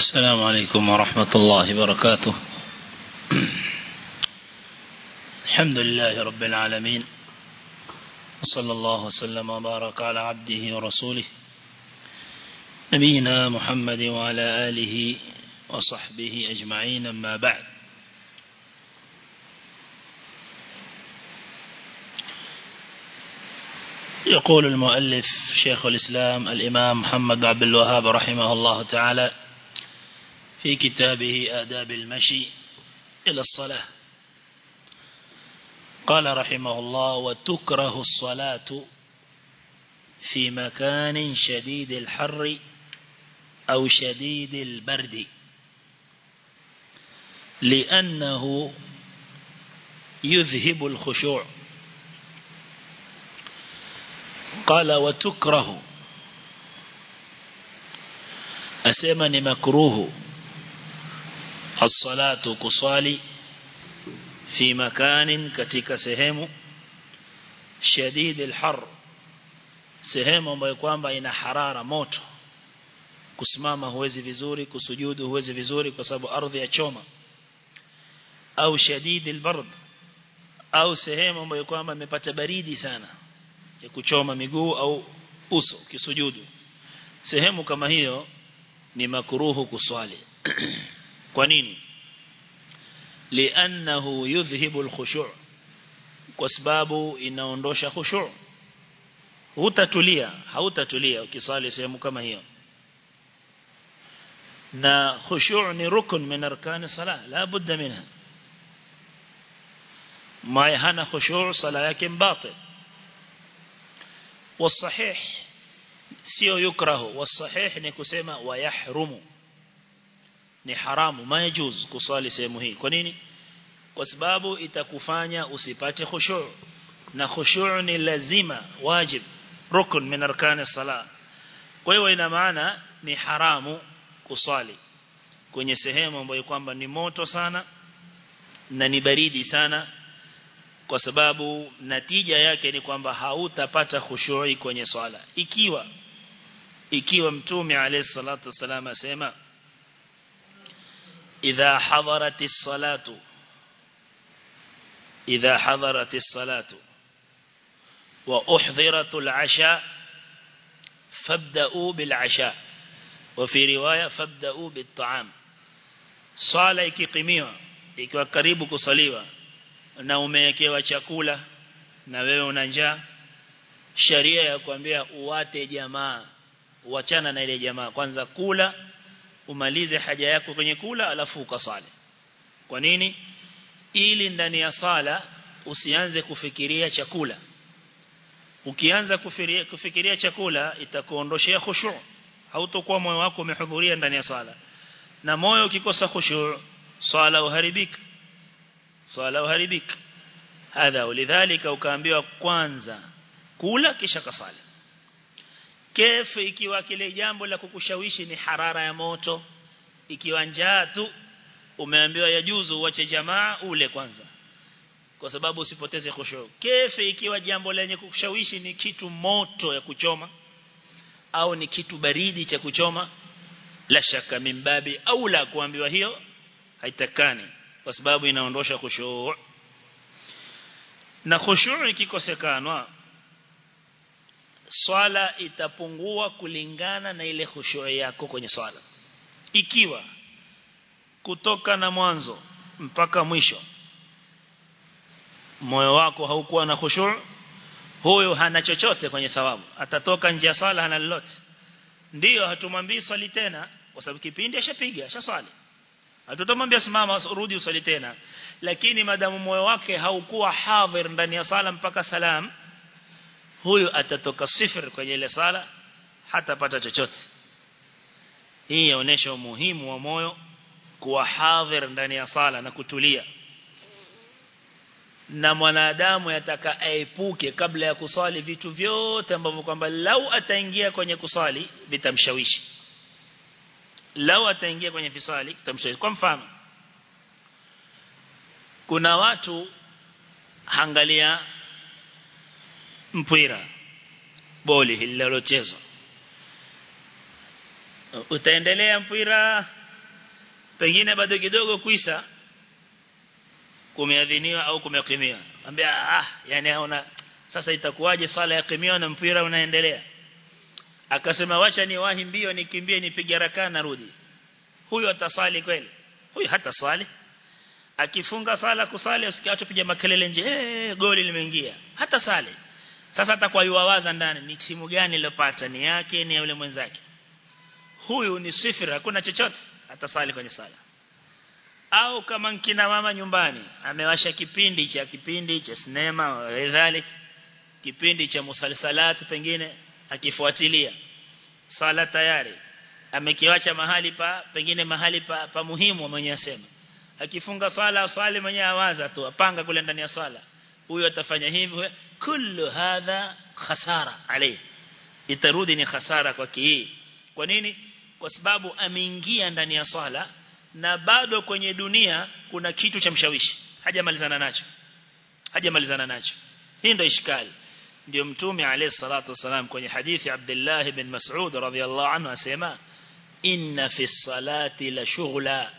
السلام عليكم ورحمة الله وبركاته الحمد لله رب العالمين وصلى الله وسلم وبارك على عبده ورسوله نبينا محمد وعلى آله وصحبه أجمعين أما بعد يقول المؤلف شيخ الإسلام الإمام محمد عبد الوهاب رحمه الله تعالى في كتابه آداب المشي إلى الصلاة قال رحمه الله وتكره الصلاة في مكان شديد الحر أو شديد البرد لأنه يذهب الخشوع قال وتكره أسمى مكروه الصلاة كصالي في مكان كتك سهم شديد الحر sehemu ambayo kwamba ina harara moto kusimama huwezi vizuri kusujudu huwezi vizuri kwa sababu ardhi ya choma au shadidi albard au sehemu ambayo kwamba imepata baridi sana ya kuchoma miguu au uso kisujudu sehemu kama hiyo ni makruhu kuswali kwa nini li'annahu yudhhibu al-khushu' kwa sababu inaondosha khushu' hutatulia hautatulia ukiswali sehemu kama hiyo na khushu' ni rukun min arkan salah la budda minha ma hana khushu' sala yake batil والصحيح sio yukrahu والصحيح ni kusema wayahrumu ni haramu majuz kuswali sehemu hii kwa nini kwa sababu itakufanya usipate khushu' na khushu' ni lazima wajib rukun min arkani sala kwa hiyo ina maana ni haramu kuswali kwenye sehemu ambayo kwamba ni moto sana na ni baridi sana kwa sababu natija yake ni kwamba hautapata khushui kwenye swala ikiwa ikiwa mtume alayhi salatu wasallam asema idha hadaratis salatu idha hadaratis salatu wa uhdhiratul asha fabda'u bil asha wa fi riwaya fabda'u bit ta'am swala ikikimiwa ikiwa karibu kusaliwa na umewekewa chakula na wewe una njaa sharia ya kuambia uwate jamaa uachana na ile jamaa kwanza kula umalize haja yako kwenye kula alafu ukasali kwa nini ili ndani ya sala usianze kufikiria chakula ukianza kufikiria, kufikiria chakula itakuondoshea khushu' hautakuwa moyo wako umehudhuria ndani ya sala na moyo ukikosa khushu' sala uharibika swala uharibika hadha ulidhalika ukaambiwa kwanza kula kisha kasali kefu ikiwa kile jambo la kukushawishi ni harara ya moto ikiwa njaa tu umeambiwa yajuzu uache jamaa ule kwanza kwa sababu usipoteze khushu kefu ikiwa jambo lenye kukushawishi ni kitu moto ya kuchoma au ni kitu baridi cha kuchoma la shaka mimbabi au la kuambiwa hiyo haitakani kwa sababu inaondosha khushu' na khushu' ikikosekanwa swala itapungua kulingana na ile khushu' yako kwenye swala ikiwa kutoka na mwanzo mpaka mwisho moyo wako haukuwa na khushu' huyo hana chochote kwenye thawabu atatoka nje ya swala hana lolote ndiyo hatumwambii swali tena kwa sababu kipindi ashapiga ashaswali hatutamwambia simama urudi usali tena lakini madamu moyo wake haukuwa hadhir ndani ya sala mpaka salam huyu atatoka sifir kwenye ile sala hatapata chochote hii inaonyesha umuhimu wa moyo kuwa hadhir ndani ya sala na kutulia na mwanadamu yataka aepuke kabla ya kusali vitu vyote ambavyo kwamba lau ataingia kwenye kusali vitamshawishi lau ataingia kwenye fisali tamshawishi kwa mfano kuna watu hangalia mpira boli linalochezwa utaendelea mpira pengine bado kidogo kuisa kumeadhiniwa au kumekimiwa ambia ah yani aona sasa itakuwaje sala ya kimia na mpira unaendelea akasema wacha ni wahi mbio nikimbie nipige rakaa narudi huyo atasali kweli huyo hata swali akifunga sala kusali usikia watu piga makelele nje eh goli limeingia hata sali sasa atakuwa yuwawaza ndani ni timu gani iliyopata ni yake ni ya yule mwenzake huyu ni sifira hakuna chochote atasali kwenye sala au kama nkina mama nyumbani amewasha kipindi cha kipindi cha sinema wadhalik kipindi cha musalsalat pengine akifuatilia sala tayari amekiwacha mahali pa pengine mahali pa, pa muhimu mwenye asema akifunga swala swali mwenye awaza tu apanga kule ndani ya swala huyo atafanya hivyo kullu hadha khasara alayhi itarudi ni khasara kwa hii kwa nini kwa sababu ameingia ndani ya swala na bado kwenye dunia kuna kitu cha mshawishi hajamalizana nacho hajamalizana nacho hii ndio ishkali ndio mtume alayhi salatu wasalam kwenye hadithi Abdullah ibn Mas'ud radhiyallahu anhu asema inna fi salati la shughla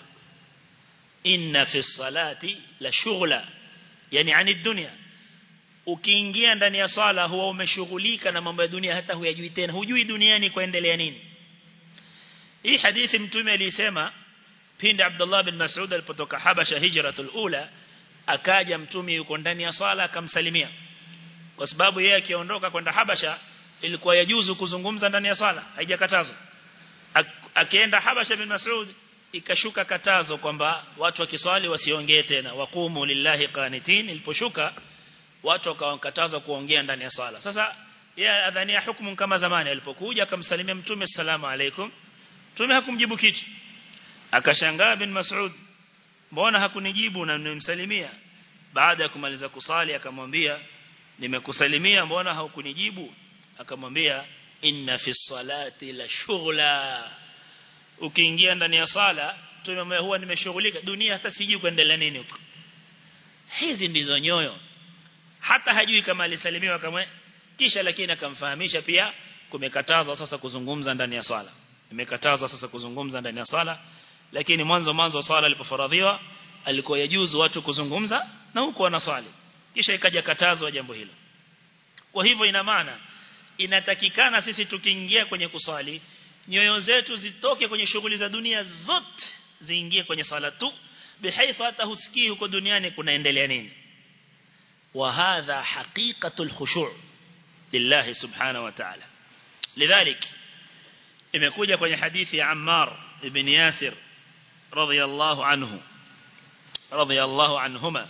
inna fi salati la shughla yani ani dunya ukiingia ndani ya swala huwa umeshughulika na mambo ya dunia hata huyajui tena hujui duniani kuendelea nini hii hadithi mtume alisema pindi Abdullah bin Mas'ud alipotoka Habasha hijratul ula akaja mtume yuko ndani ya swala akamsalimia kwa sababu yeye akiondoka kwenda Habasha ilikuwa yajuzu kuzungumza ndani ya swala haijakatazwa akienda Habasha bin Mas'ud ikashuka katazo kwamba watu wakiswali wasiongee tena waqumu lillahi qanitin iliposhuka watu wakawakatazwa kuongea ndani ya swala sasa yeye adhania hukumu kama zamani alipokuja akamsalimia mtume salamu alaikum mtume hakumjibu kitu akashangaa bin Mas'ud mbona hakunijibu na nimemsalimia baada ya kumaliza kusali akamwambia nimekusalimia mbona haukunijibu akamwambia inna fi salati la shughla ukiingia ndani ya sala tume huwa nimeshughulika dunia hata sijui kuendelea nini huko hizi ndizo nyoyo hata hajui kama alisalimiwa kama kisha lakini akamfahamisha pia kumekatazwa sasa kuzungumza ndani ya swala imekatazwa sasa kuzungumza ndani ya swala lakini mwanzo mwanzo swala ilipofaradhiwa alikuwa yajuzu watu kuzungumza na huko wanaswali kisha ikaja katazwa jambo hilo kwa hivyo ina maana inatakikana sisi tukiingia kwenye kuswali nyoyo zetu zitoke kwenye shughuli za dunia zote ziingie kwenye swala tu bihaifa hata husikii huko duniani kunaendelea nini wa hadha haqiqatul khushu' lillahi subhanahu wa ta'ala lidhalik imekuja kwenye hadithi ya Ammar ibn Yasir radiyallahu anhu radiyallahu anhuma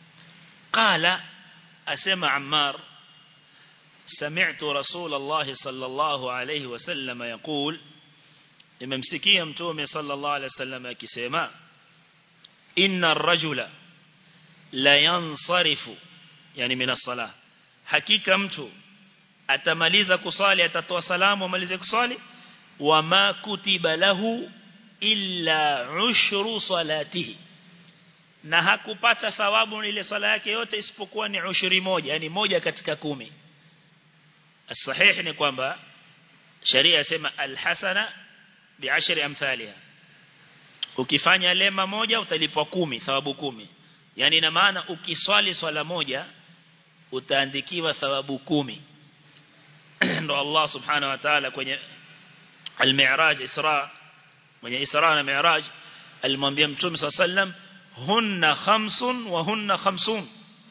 قال أسمع عمار سمعت رسول الله صلى الله عليه وسلم يقول لممسكيه متومي صلى الله عليه وسلم كسيما إن الرجل لا ينصرف يعني من الصلاة حقيقة mtu atamaliza kusali atatoa salamu amalize kusali wama kutiba lahu illa ushru salatihi na hakupata thawabu ile sala yake yote isipokuwa ni ushuri moja yani moja katika kumi الصحيح ni kwamba sharia yasema alhasana bi'ashri amthaliha ukifanya lema moja utalipwa kumi thawabu kumi yani ina maana ukiswali swala moja utaandikiwa thawabu kumi ndo Allah subhanahu wa ta'ala kwenye al-mi'raj isra kwenye isra na mi'raj alimwambia mtume sallam hunna khamsun wa hunna khamsun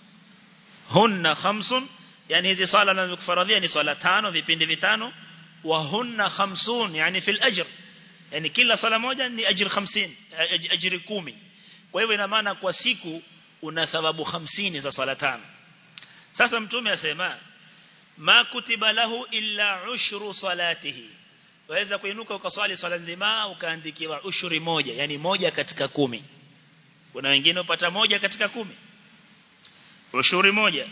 hunna khamsun yani hizi swala nazokufaradhia ni swala tano vipindi vitano wa hunna khamsun yani fil ajr yani kila swala moja ni ajr 50 ajri 10 kwa hivyo ina maana kwa siku una thawabu 50 za swala tano sasa mtume asema ma kutiba lahu illa ushru salatihi waweza kuinuka ukaswali swala nzima ukaandikiwa ushuri moja yani moja katika kumi kuna wengine upata moja katika kumi ushuri moja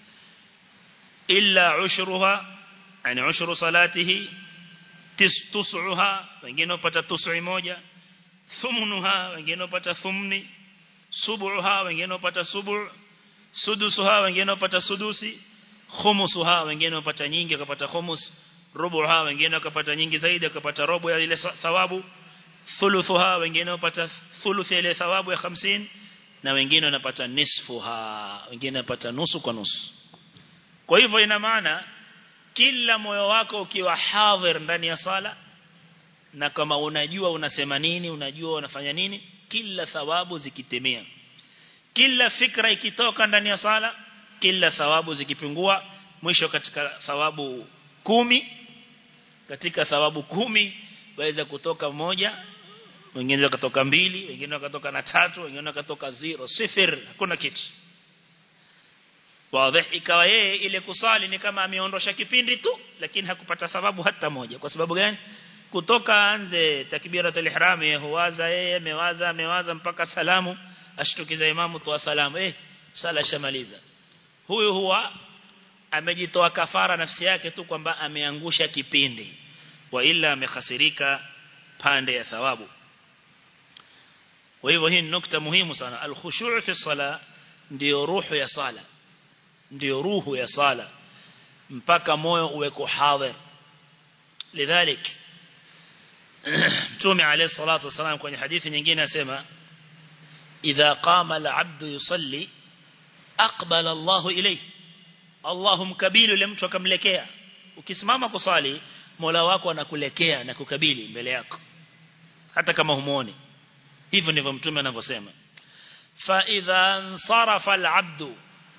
illa ushruha yani ushru salatihi tis'uha wengine upata tus'i moja thumnuha wengine upata thumni subuha wengine upata subu sudusuha wengine upata sudusi khumusuha wengine upata nyingi wakapata khumus rubuha wengine wakapata nyingi zaidi wakapata robo ya ile thawabu thuluthuha wengine wanapata thuluthi ile thawabu ya 50 na wengine wanapata nisfuha wengine wanapata nusu kwa nusu kwa hivyo ina maana kila moyo wako ukiwa hadhir ndani ya sala na kama unajua unasema nini unajua unafanya nini kila thawabu zikitimia kila fikra ikitoka ndani ya sala kila thawabu zikipungua mwisho katika thawabu kumi katika thawabu kumi waweza kutoka moja wengine wakatoka mbili wengine wakatoka na tatu wengine wakatoka zero sifir hakuna kitu wazi ikawa yeye ile kusali ni kama ameondosha kipindi tu lakini hakupata thawabu hata moja kwa sababu gani kutoka anze takbiratul ihram yeye huwaza yeye amewaza amewaza mpaka salamu ashtukiza imamu toa salamu eh sala shamaliza huyu huwa amejitoa kafara nafsi yake tu kwamba ameangusha kipindi wa ila amekhasirika pande ya thawabu kwa hivyo hii nukta muhimu sana al-khushu' fi sala ndio ruhu ya sala ndio ruhu ya sala mpaka moyo uweko hadhir lidhalik Mtume alayhi salatu wasalam kwenye hadithi nyingine asema idha qama al-'abdu yusalli aqbala Allahu ilayhi Allahu mkabilu yule mtu akamlekea ukisimama kusali Mola wako anakulekea na kukabili mbele yako hata kama humuoni hivyo ndivyo mtume anavyosema fa idha sarafa al-'abdu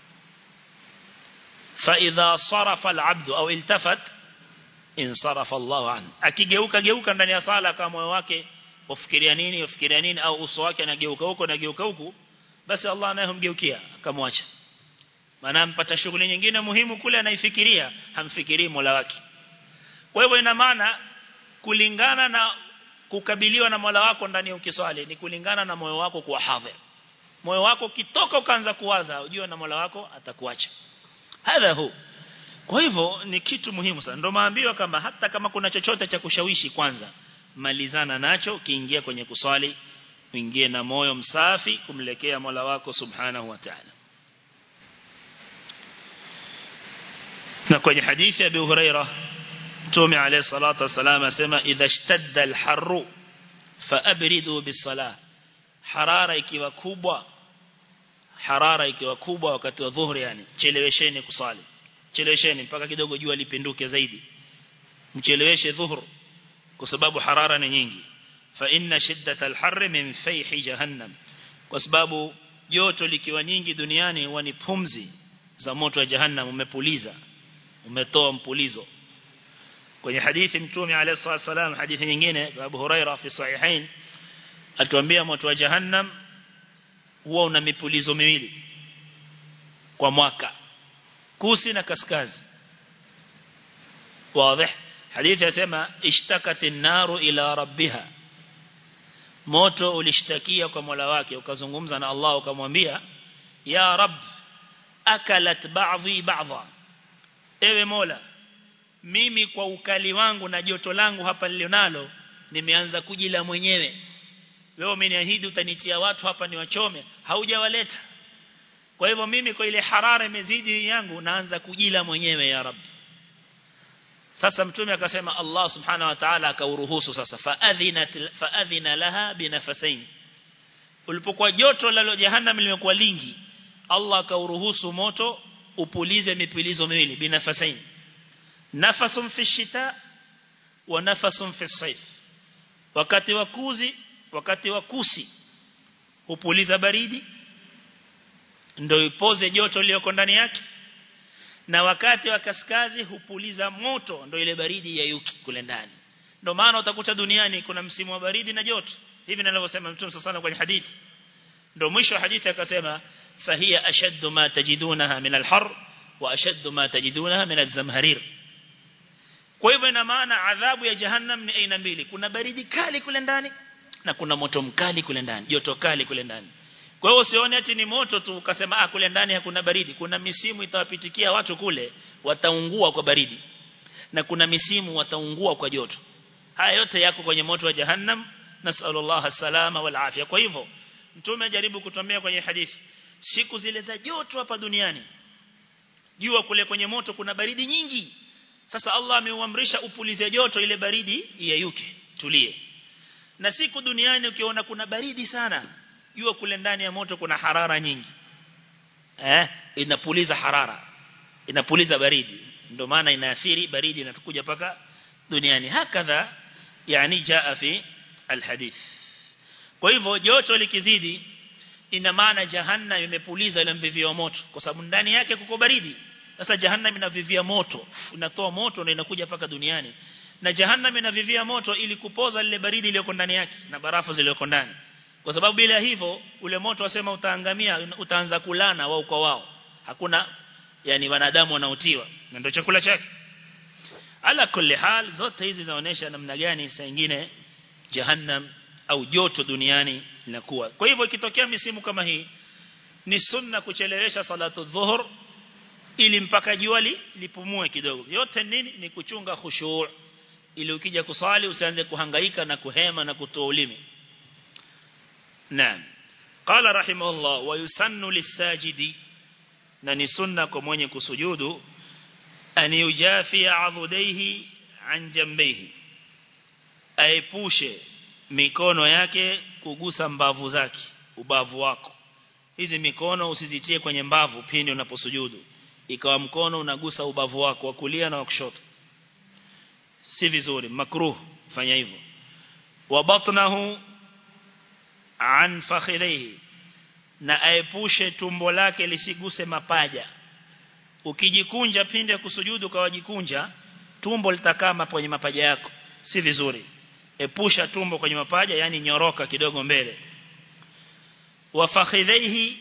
fa idha sarafa al-'abdu au iltafat insarafa Allahu an akigeuka geuka ndani ya sala kama moyo wake ufikiria nini ufikiria nini au uso wake anageuka huko na geuka huko basi Allah naye humgeukia akamwacha maana ampata shughuli nyingine muhimu kule anaifikiria hamfikirii Mola wake kwa hivyo ina maana kulingana na kukabiliwa na Mola wako ndani ya ukiswali ni kulingana na moyo wako kuwa hadhir moyo wako kitoka ukaanza kuwaza ujue na Mola wako atakuacha hadha hu kwa hivyo ni kitu muhimu sana ndio maambiwa kama hata kama kuna chochote cha kushawishi kwanza malizana nacho kiingia kwenye kuswali uingie na moyo msafi kumlekea Mola wako subhanahu wa ta'ala na kwenye hadithi ya Abu Huraira Mtume alayhi salatu wasalam asema idha ishtadda al-harru faabridu bis-salah harara ikiwa kubwa harara ikiwa kubwa wakati wa dhuhuri yani chelewesheni kusali chelewesheni mpaka kidogo jua lipinduke zaidi mcheleweshe dhuhur kwa sababu harara ni nyingi fa inna shiddata al-harri min fayhi jahannam kwa sababu joto likiwa nyingi duniani huwa ni pumzi za moto wa jahannam umepuliza umetoa mpulizo kwenye hadithi mtume alayhi salatu wasallam hadithi nyingine Abu Huraira fi sahihain atuambia moto wa jahannam huwa una mipulizo miwili kwa mwaka kusi na kaskazi wazi hadithi yasema ishtakatin naru ila rabbiha moto ulishtakia kwa Mola wake ukazungumza na Allah ukamwambia ya rab akalat ba'dhi ba'dha ewe Mola mimi kwa ukali wangu na joto langu hapa nilionalo nimeanza kujila mwenyewe wewe umeniahidi utanitia watu hapa niwachome haujawaleta kwa hivyo mimi kwa ile harara imezidi yangu naanza kujila mwenyewe ya rab sasa mtume akasema Allah subhanahu wa ta'ala akauruhusu sasa faadhina faadhina laha binafasain ulipokuwa joto la jahannam limekuwa lingi Allah akauruhusu moto upulize mipulizo miwili binafasain nafasun fi shita wa nafasun fi sayf wakati wa kuzi wakati wa kusi hupuliza baridi ndio ipoze joto lililoko ndani yake na wakati wa kaskazi hupuliza moto ndio ile baridi ya yuki kule ndani ndio maana utakuta duniani kuna msimu wa baridi na joto hivi ninavyosema mtume sana kwenye hadithi ndio mwisho wa hadithi akasema fahiya ashaddu ma tajidunaha min al-har wa ashaddu ma tajidunaha min az-zamharir kwa hivyo ina maana adhabu ya jahannam ni aina mbili kuna baridi kali kule ndani na kuna moto mkali kule ndani joto kali kule ndani kwa hiyo usione ati ni moto tu ukasema ah kule ndani hakuna baridi kuna misimu itawapitikia watu kule wataungua kwa baridi na kuna misimu wataungua kwa joto haya yote yako kwenye moto wa jahannam nasallallahu salama wal afya kwa hivyo mtume ajaribu kutumia kwenye hadithi siku zile za joto hapa duniani jua kule kwenye moto kuna baridi nyingi sasa Allah ameuamrisha upulize joto ile baridi iyayuke tulie na siku duniani ukiona kuna baridi sana jua kule ndani ya moto kuna harara nyingi eh inapuliza harara inapuliza baridi ndio maana inaathiri baridi inatukuja paka duniani hakadha yani jaa fi alhadith kwa hivyo joto likizidi ina maana jahannam imepuliza ile mvivio moto kwa sababu ndani yake kuko baridi sasa jahannam inavivia moto inatoa moto na inakuja paka duniani na jahannam inavivia moto ili kupoza ile baridi iliyoko ndani yake na barafu zilizoko ndani kwa sababu bila hivyo ule moto wasema utaangamia utaanza kulana wao kwa wao hakuna yani wanadamu wanaotiwa na ndio chakula chake ala kulli hal zote hizi zinaonesha namna gani saa nyingine jahannam au joto duniani linakuwa kwa hivyo ikitokea misimu kama hii ni sunna kuchelewesha salatu dhuhur ili mpaka jua lipumue kidogo yote nini ni kuchunga khushu' ili ukija kusali usianze kuhangaika na kuhema na kutoa ulimi naam qala rahimahullah wa yusannu lisajidi na ni sunna kwa mwenye kusujudu an yujafi adhudaihi an jambihi aepushe mikono yake kugusa mbavu zake ubavu wako hizi mikono usizitie kwenye mbavu pindi unaposujudu ikawa mkono unagusa ubavu wako wa kulia na wa kushoto si vizuri makruh fanya hivyo wa batnahu an fakhidhihi na aepushe tumbo lake lisiguse mapaja ukijikunja pindi ya kusujudu kwa wajikunja tumbo litakaa kwenye mapaja yako si vizuri epusha tumbo kwenye mapaja yani nyoroka kidogo mbele wa fakhidhihi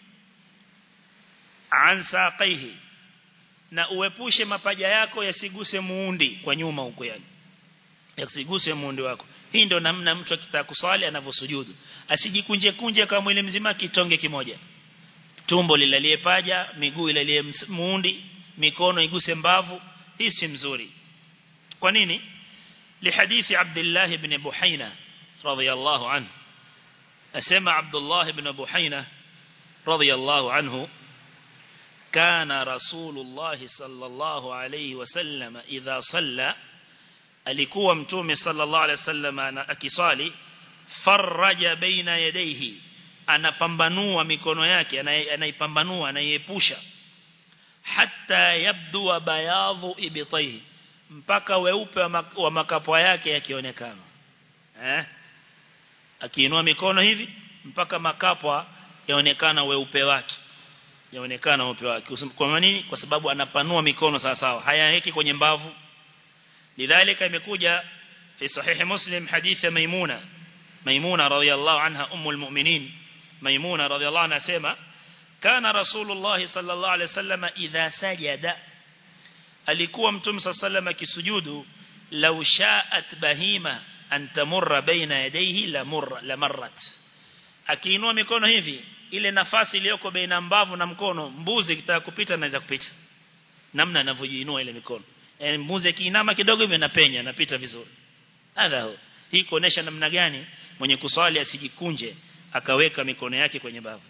an saqihi na uepushe mapaja yako yasiguse muundi kwa nyuma huko yani yasiguse muundi wako hii ndio namna mtu akitaka kuswali anavyosujudu asijikunje kunje kama mwili mzima kitonge kimoja tumbo lilalie paja miguu ilalie muundi mikono iguse mbavu hii si mzuri kwa nini لحديث عبد الله بن بحينة رضي الله عنه أسمع عبد الله بن بحينة رضي الله عنه كان رسول الله صلى الله عليه وسلم إذا صلى alikuwa mtume sallallahu alaihi wasallam akisali faraja baina yadayhi anapambanua mikono yake anaipambanua anaiepusha hatta yabdu bayadhu ibtayhi mpaka weupe wa makapwa yake yakionekana eh akiinua mikono hivi mpaka makapwa yaonekana weupe wake yaonekana weupe wake kwa nini kwa sababu anapanua mikono sawa sawa hayaweki kwenye mbavu lidhalika imekuja fi sahih muslim hadith maimuna maimuna radhiyallahu anha ummul mu'minin maimuna radhiyallahu anha sema kana rasulullah sallallahu alaihi wasallam idha sajada alikuwa mtume sallallahu akisujudu law sha'at bahima an tamurra baina yadayhi la murra la marrat akiinua mikono hivi ile nafasi iliyoko baina mbavu na mkono mbuzi kitaka kupita anaweza kupita namna anavyojiinua ile mikono e, mbuzi akiinama kidogo hivi anapenya anapita vizuri hadha hii kuonesha namna gani mwenye kuswali asijikunje akaweka mikono yake kwenye bavu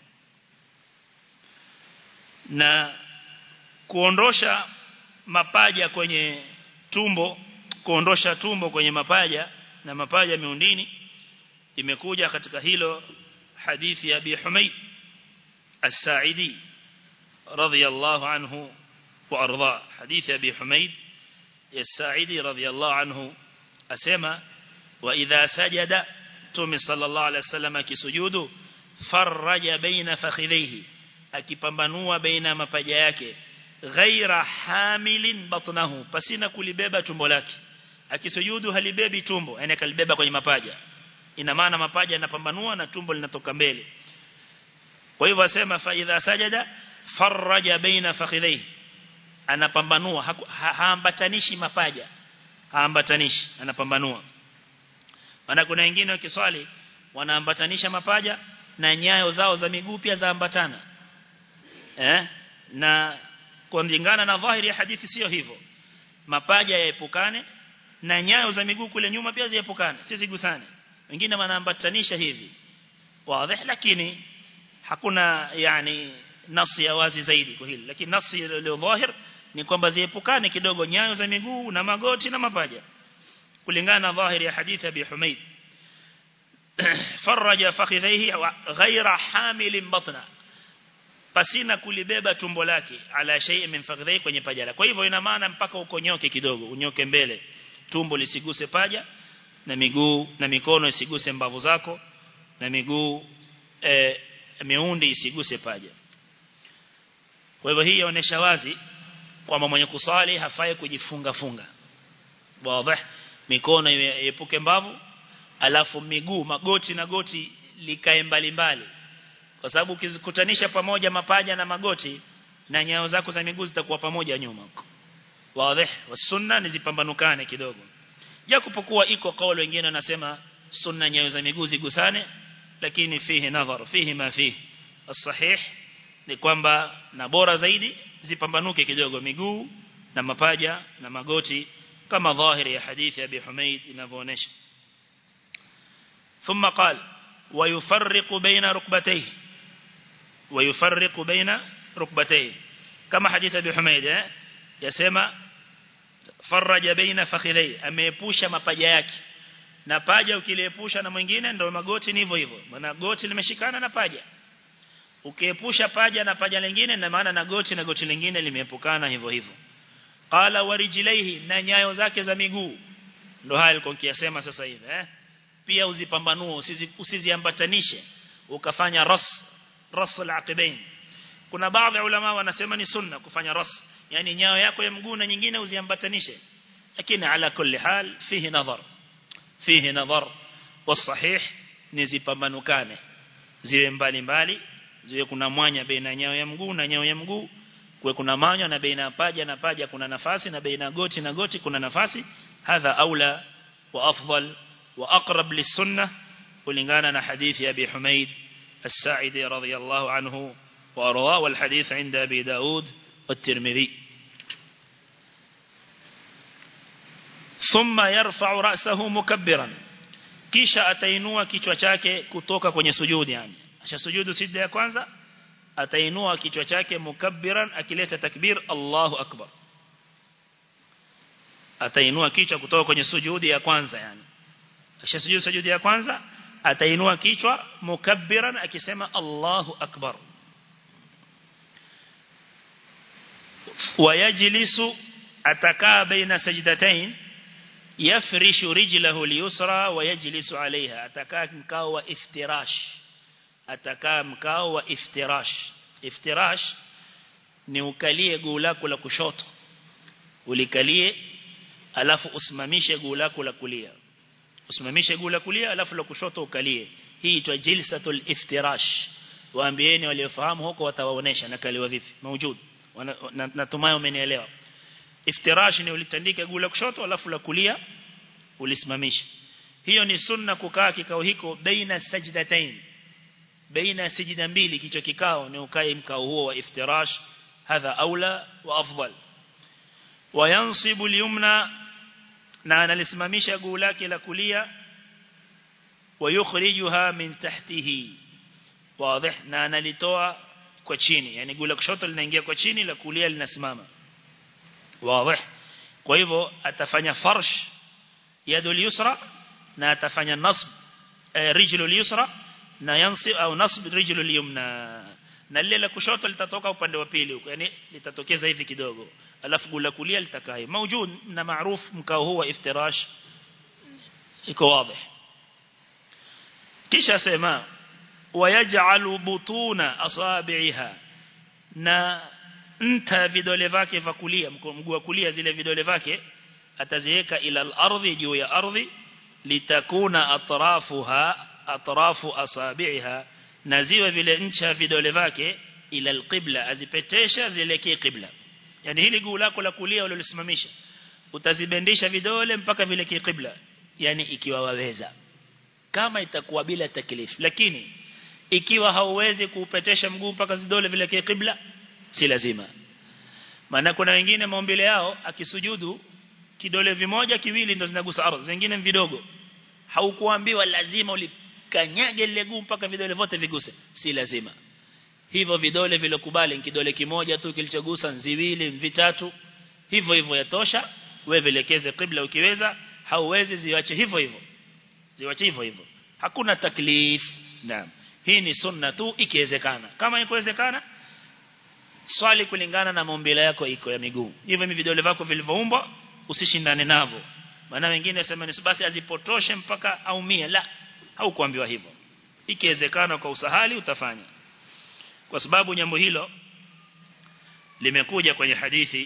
na kuondosha mapaja kwenye tumbo kuondosha tumbo kwenye mapaja na mapaja miundini imekuja katika hilo hadithi ya Abi Humayd As-Sa'idi radhiyallahu anhu wa arda hadithi Abi Humayd As-Sa'idi radhiyallahu anhu asema wa idha sajada Mtume sallallahu alaihi wasallam akisujudu faraja baina fakhidhihi akipambanua baina mapaja yake ghaira hamilin batnahu pasina kulibeba tumbo lake akisujudu halibebi tumbo yani kalibeba kwenye mapaja ina maana mapaja yanapambanua na tumbo linatoka mbele kwa hivyo asema fa idha sajada faraja baina fakhidhihi anapambanua haambatanishi mapaja haambatanishi anapambanua maana kuna wengine wakiswali wanaambatanisha mapaja na nyayo zao za miguu pia zaambatana eh na kulingana na dhahiri ya hadithi sio hivyo mapaja yaepukane na nyayo za miguu kule nyuma pia ziepukane si zigusane wengine wanaambatanisha hivi wazi lakini hakuna yani nasi ya wazi zaidi kwa hili lakini nasi ile dhahir ni kwamba ziepukane kidogo nyayo za miguu na magoti na mapaja kulingana na dhahiri ya hadithi ya Abi Humaid faraja fakhidhihi ghaira hamil batna pasina kulibeba tumbo lake ala shay'in min fakhidhihi kwenye paja lake kwa hivyo ina maana mpaka ukonyoke kidogo unyoke mbele tumbo lisiguse paja na miguu na mikono isiguse mbavu zako na miguu e, miundi isiguse paja kwa hivyo hii inaonyesha wazi kwamba mwenye kusali hafai kujifunga funga wazi mikono iepuke mbavu alafu miguu magoti na goti likae mbali mbali kwa sababu ukizikutanisha pamoja mapaja na magoti na nyayo zako za miguu zitakuwa pamoja nyuma wazi sunna ni zipambanukane kidogo japokuwa iko kauli wengine wanasema sunna nyayo za miguu zigusane lakini fihi nadhar fihi ma fihi as-sahih ni kwamba na bora zaidi zipambanuke kidogo miguu na mapaja na magoti kama dhahiri ya hadithi ya Abi Humaid inavyoonyesha ثم قال ويفرق بين ركبتيه ويفرق بين ركبتيه كما حديث أبي حميد يسمى فرج بين فخذيه ameepusha mapaja yake na paja ukiliepusha na mwingine ndio magoti ni hivyo hivyo maana goti limeshikana na paja ukiepusha paja na paja lingine na maana na goti na goti lingine limeepukana hivyo hivyo qala warijilaihi na nyayo zake za miguu ndio haya alikuwa akisema sasa hivi eh pia uzipambanue usizi, usiziambatanishe ukafanya ras ras al-aqibain kuna baadhi ya ulama wanasema ni sunna kufanya ras yani nyayo yako ya mguu na nyingine uziambatanishe lakini ala kulli hal fihi nadhar fihi nadhar wasahih nizipambanukane ziwe mbali mbali ziwe kuna mwanya baina nyayo ya mguu na nyayo ya mguu kuwe kuna mwanya na baina paja na paja kuna nafasi na baina goti na goti kuna nafasi hadha aula wa afdal وأقرب للسنة ولنغانا حديث أبي حميد الساعدي رضي الله عنه وأرواه والحديث عند أبي داود والترمذي ثم يرفع رأسه مكبرا kisha atainua kichwa chake kutoka kwenye sujudi yani asha sujudu sijda ya kwanza atainua kichwa chake mukabbiran akileta takbir Allahu akbar atainua kichwa kutoka kwenye sujudi ya kwanza yani akishasujudu sujudi ya kwanza atainua kichwa mukabbiran akisema Allahu akbar wayajlisu atakaa baina sajdatain yafrishu rijlahu liyusra wayajlisu alaiha atakaa mkao wa iftirash atakaa mkao wa iftirash iftirash ni ukalie guu lako la kushoto ulikalie alafu usimamishe guu lako la kulia usimamishe guu la kulia alafu la kushoto ukalie hii itwa jilsatul iftirash waambieni waliofahamu huko watawaonesha nakaliwa vipi maujud natumai umenielewa iftirash ni ulitandika guu la kushoto alafu la kulia ulisimamisha hiyo ni sunna kukaa kikao hiko baina sajdatain baina sijda mbili kicho kikao ni ukae mkao huo wa iftirash hadha aula wa afdal wayansibu al-yumna na analisimamisha guu lake la kulia wayukhrijuha min tahtihi wazi na analitoa kwa chini yani guu la kushoto linaingia kwa chini la kulia linasimama wazi kwa hivyo atafanya farsh yadul yusra na atafanya nasb rijlul yusra na yansib au nasb rijlul yumna na lile la kushoto litatoka upande wa pili huko yani litatokeza hivi kidogo alafu gula kulia litakai maujud na maarufu mkao huu wa iftirash iko wazi kisha sema wayaj'alu butuna asabi'iha na nta vidole vyake vya kulia mguu wa kulia zile vidole vyake ataziweka ila al-ardhi juu ya ardhi litakuna atrafuha atrafu asabi'iha na ziwe vile ncha vidole vyake ila al-qibla azipetesha zielekee qibla yani hili guu lako la kulia ulilosimamisha utazibendisha vidole mpaka vile qibla yani ikiwa waweza kama itakuwa bila taklifu lakini ikiwa hauwezi kuupetesha mguu mpaka vidole vile qibla si lazima maana kuna wengine maumbile yao akisujudu kidole vimoja kiwili ndo zinagusa ardhi zingine vidogo haukuambiwa lazima ulikanyage lile guu mpaka vidole vyote viguse si lazima hivyo vidole vilokubali kidole kimoja tu kilichogusa nziwili vitatu hivyo hivyo yatosha wewe vilekeze qibla ukiweza hauwezi ziwache hivyo hivyo ziwache hivyo hivyo hakuna taklif naam hii ni sunna tu ikiwezekana kama ikiwezekana swali kulingana na maumbile yako iko ya miguu hivyo hivi vidole vyako vilivyoumbwa usishindane navyo maana wengine wasema ni basi azipotoshe mpaka aumie la haukuambiwa hivyo ikiwezekana kwa usahali utafanya kwa sababu jambo hilo limekuja kwenye hadithi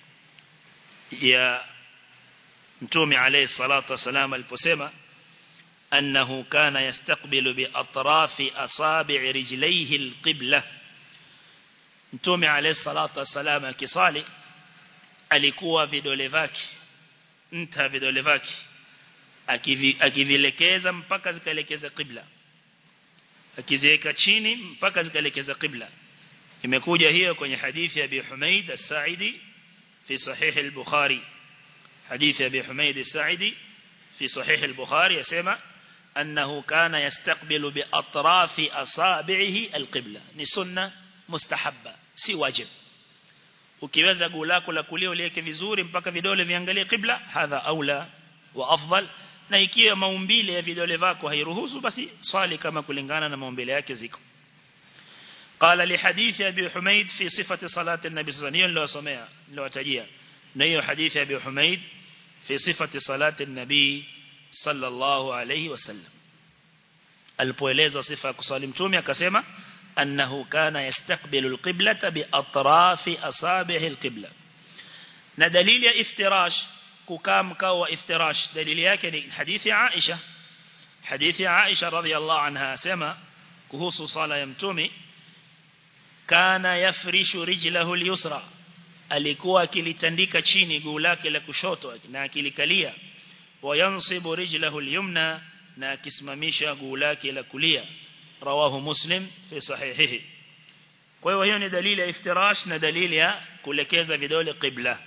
ya mtume alayhi salatu wasalam aliposema annahu kana yastaqbilu bi atrafi asabi' rijlaihi alqibla mtume alayhi salatu wasalam akisali alikuwa vidole vyake nta vidole vyake akivilekeza mpaka zikaelekeza qibla akiziweka chini mpaka zikaelekeza qibla imekuja hiyo kwenye hadithi ya Abi Humaid as-Sa'idi fi sahih al-Bukhari hadithi ya Abi Humaid as-Sa'idi fi sahih al-Bukhari yasema annahu kana yastaqbilu bi atrafi asabi'ihi al-qibla ni sunna mustahabba si wajib ukiweza guu lako la kulia uliweke vizuri mpaka vidole viangalie qibla hadha aula wa afdal na ikiwa maumbile ya vidole vako hairuhusu basi swali kama kulingana na maumbile yake ziko قال لحديث أبي حميد في صفة صلاة النبي صلى الله عليه وسلم لو تجيه نيو حديث أبي حميد في صفة صلاة النبي صلى الله عليه وسلم البويليزة صفة كصالم تومي كسيما أنه كان يستقبل القبلة بأطراف أصابع القبلة ندليل افتراش ككام كاو افتراش دليل يكن حديث عائشة حديث عائشة رضي الله عنها سما كهوس صلاة يمتومي kana yafrishu rijlahu al-yusra alikuwa akilitandika chini guu lake la kushoto na akilikalia wayansibu rijlahu al-yumna na akisimamisha guu lake la kulia rawahu muslim fi sahihihi kwa hiyo hiyo ni dalili ya iftirash na dalili ya kulekeza vidole qibla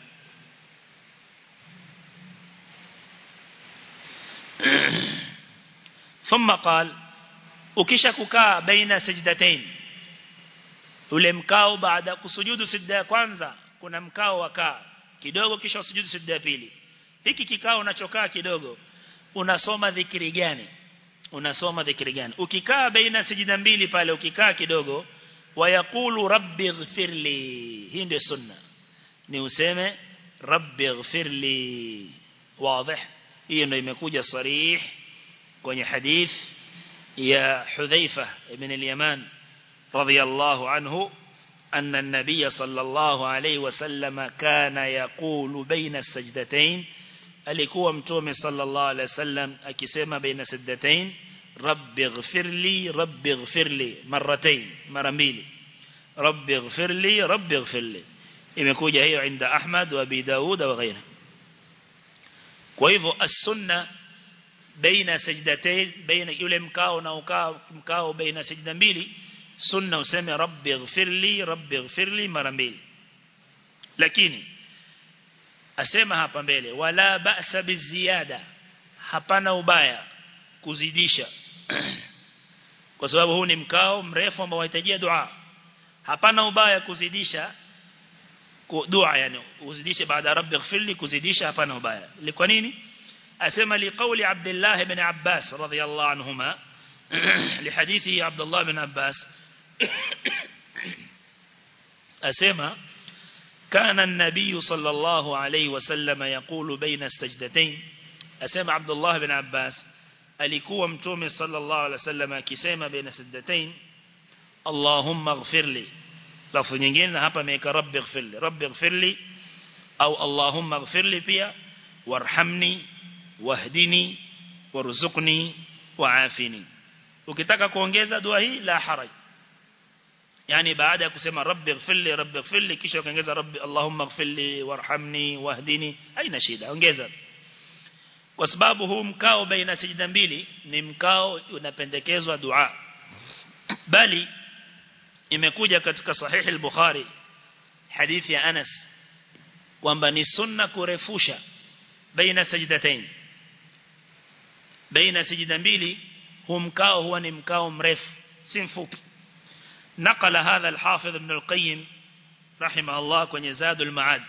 ثم قال ukisha kukaa baina sajdatain ule mkao baada kusujudu sijda ya kwanza kuna mkao wa kaa kidogo kisha usujudu sijda ya pili hiki kikao unachokaa kidogo unasoma dhikri gani unasoma dhikri gani ukikaa baina sijda mbili pale ukikaa kidogo wayaqulu rabbi ighfirli hii ndio sunna ni useme rabbi ighfirli wazi hiyo ndio imekuja sarih kwenye hadith ya Hudhaifa ibn al-Yaman رضي الله عنه أن النبي صلى الله عليه وسلم كان يقول بين السجدتين alikuwa mtume sallallahu alaihi wasallam akisema baina sajdatain rabbi ighfirli rabbi ighfirli marratain mara mbili rabbi ighfirli rabbi ighfirli imekuja hiyo inda Ahmad wa Abi Daud wa ghairihi kwa hivyo as-sunna baina sajdatain baina yule mkao na ukao mkao baina sajda mbili sunna useme rabbi ighfirli rabbi ighfirli mara mbili lakini asema hapa mbele wala ba'sa biziada hapana ubaya kuzidisha kwa sababu huu ni mkao mrefu ambao unahitaji dua hapana ubaya kuzidisha dua yani uzidishe baada rabbi ighfirli kuzidisha hapana ubaya kwa nini asema liqauli Abdullah ibn Abbas radhiyallahu anhuma لحديث عبد الله بن عباس أسمى كان النبي صلى الله عليه وسلم يقول بين السجدتين أسمى عبد الله بن عباس alikuwa mtume sallallahu alaihi wasallam akisema baina sajdatain Allahumma ighfirli lafu nyingine hapa ameweka rabbi ighfirli rabbi ighfirli au Allahumma ighfirli pia warhamni wahdini warzuqni waafini ukitaka kuongeza dua hii la haraj yani baada ya kusema rabbi ighfirli rabbi ighfirli kisha ukaongeza rabbi allahumma ighfirli warhamni wahdini haina shida ongeza kwa sababu huu mkao baina sijda mbili ni mkao unapendekezwa dua bali imekuja katika sahihi al-Bukhari hadithi ya Anas kwamba ni sunna kurefusha baina sajdatain baina sijda mbili huu mkao huwa ni mkao mrefu si mfupi نقل هذا الحافظ ابن القيم رحمه الله kwenye Zadul Ma'ad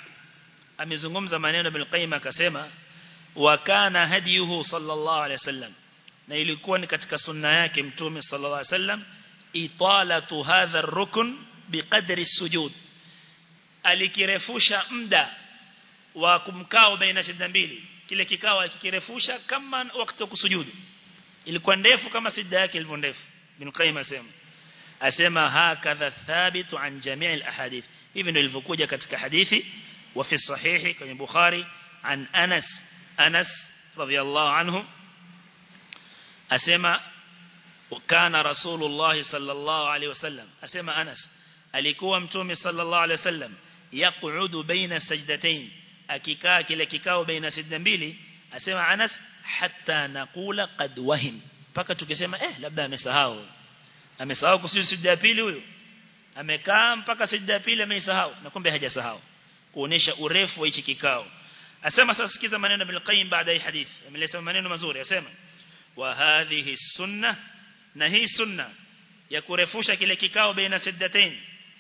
amezungumza maneno ibn Qayyim akasema wa kana hadiyuhu sallallahu alayhi wasallam na ilikuwa ni katika sunna yake mtume sallallahu alaihi wasallam italatu hadha ar-rukn biqadri sujud alikirefusha muda wa kumkao baina sijda mbili kile kikao akikirefusha kama wakati wa kusujudu ilikuwa ndefu kama sijda yake ilivyo ndefu bin qayyim asema asema hakadha thabitu an jami' al-ahadith hivi ndio ilivyokuja katika hadithi wa fi sahihi kwenye bukhari an anas anas radiyallahu anhu asema kana rasulullah sallallahu alaihi wasallam asema anas alikuwa mtume sallallahu alaihi wasallam yaqudu baina sajdatayn akikaa kile kikao baina sajda mbili asema anas hatta naqula qad wahim paka tukisema eh labda amesahau amesahau kusujudu sijda ya pili huyo amekaa mpaka sijda ya pili ameisahau na kumbe hajasahau kuonesha urefu wa hichi kikao asema sasa sikiza maneno bil qayyim baada ya hadithi ameleta maneno mazuri asema wa hadhihi sunna na hii sunna ya kurefusha kile kikao baina sajdatain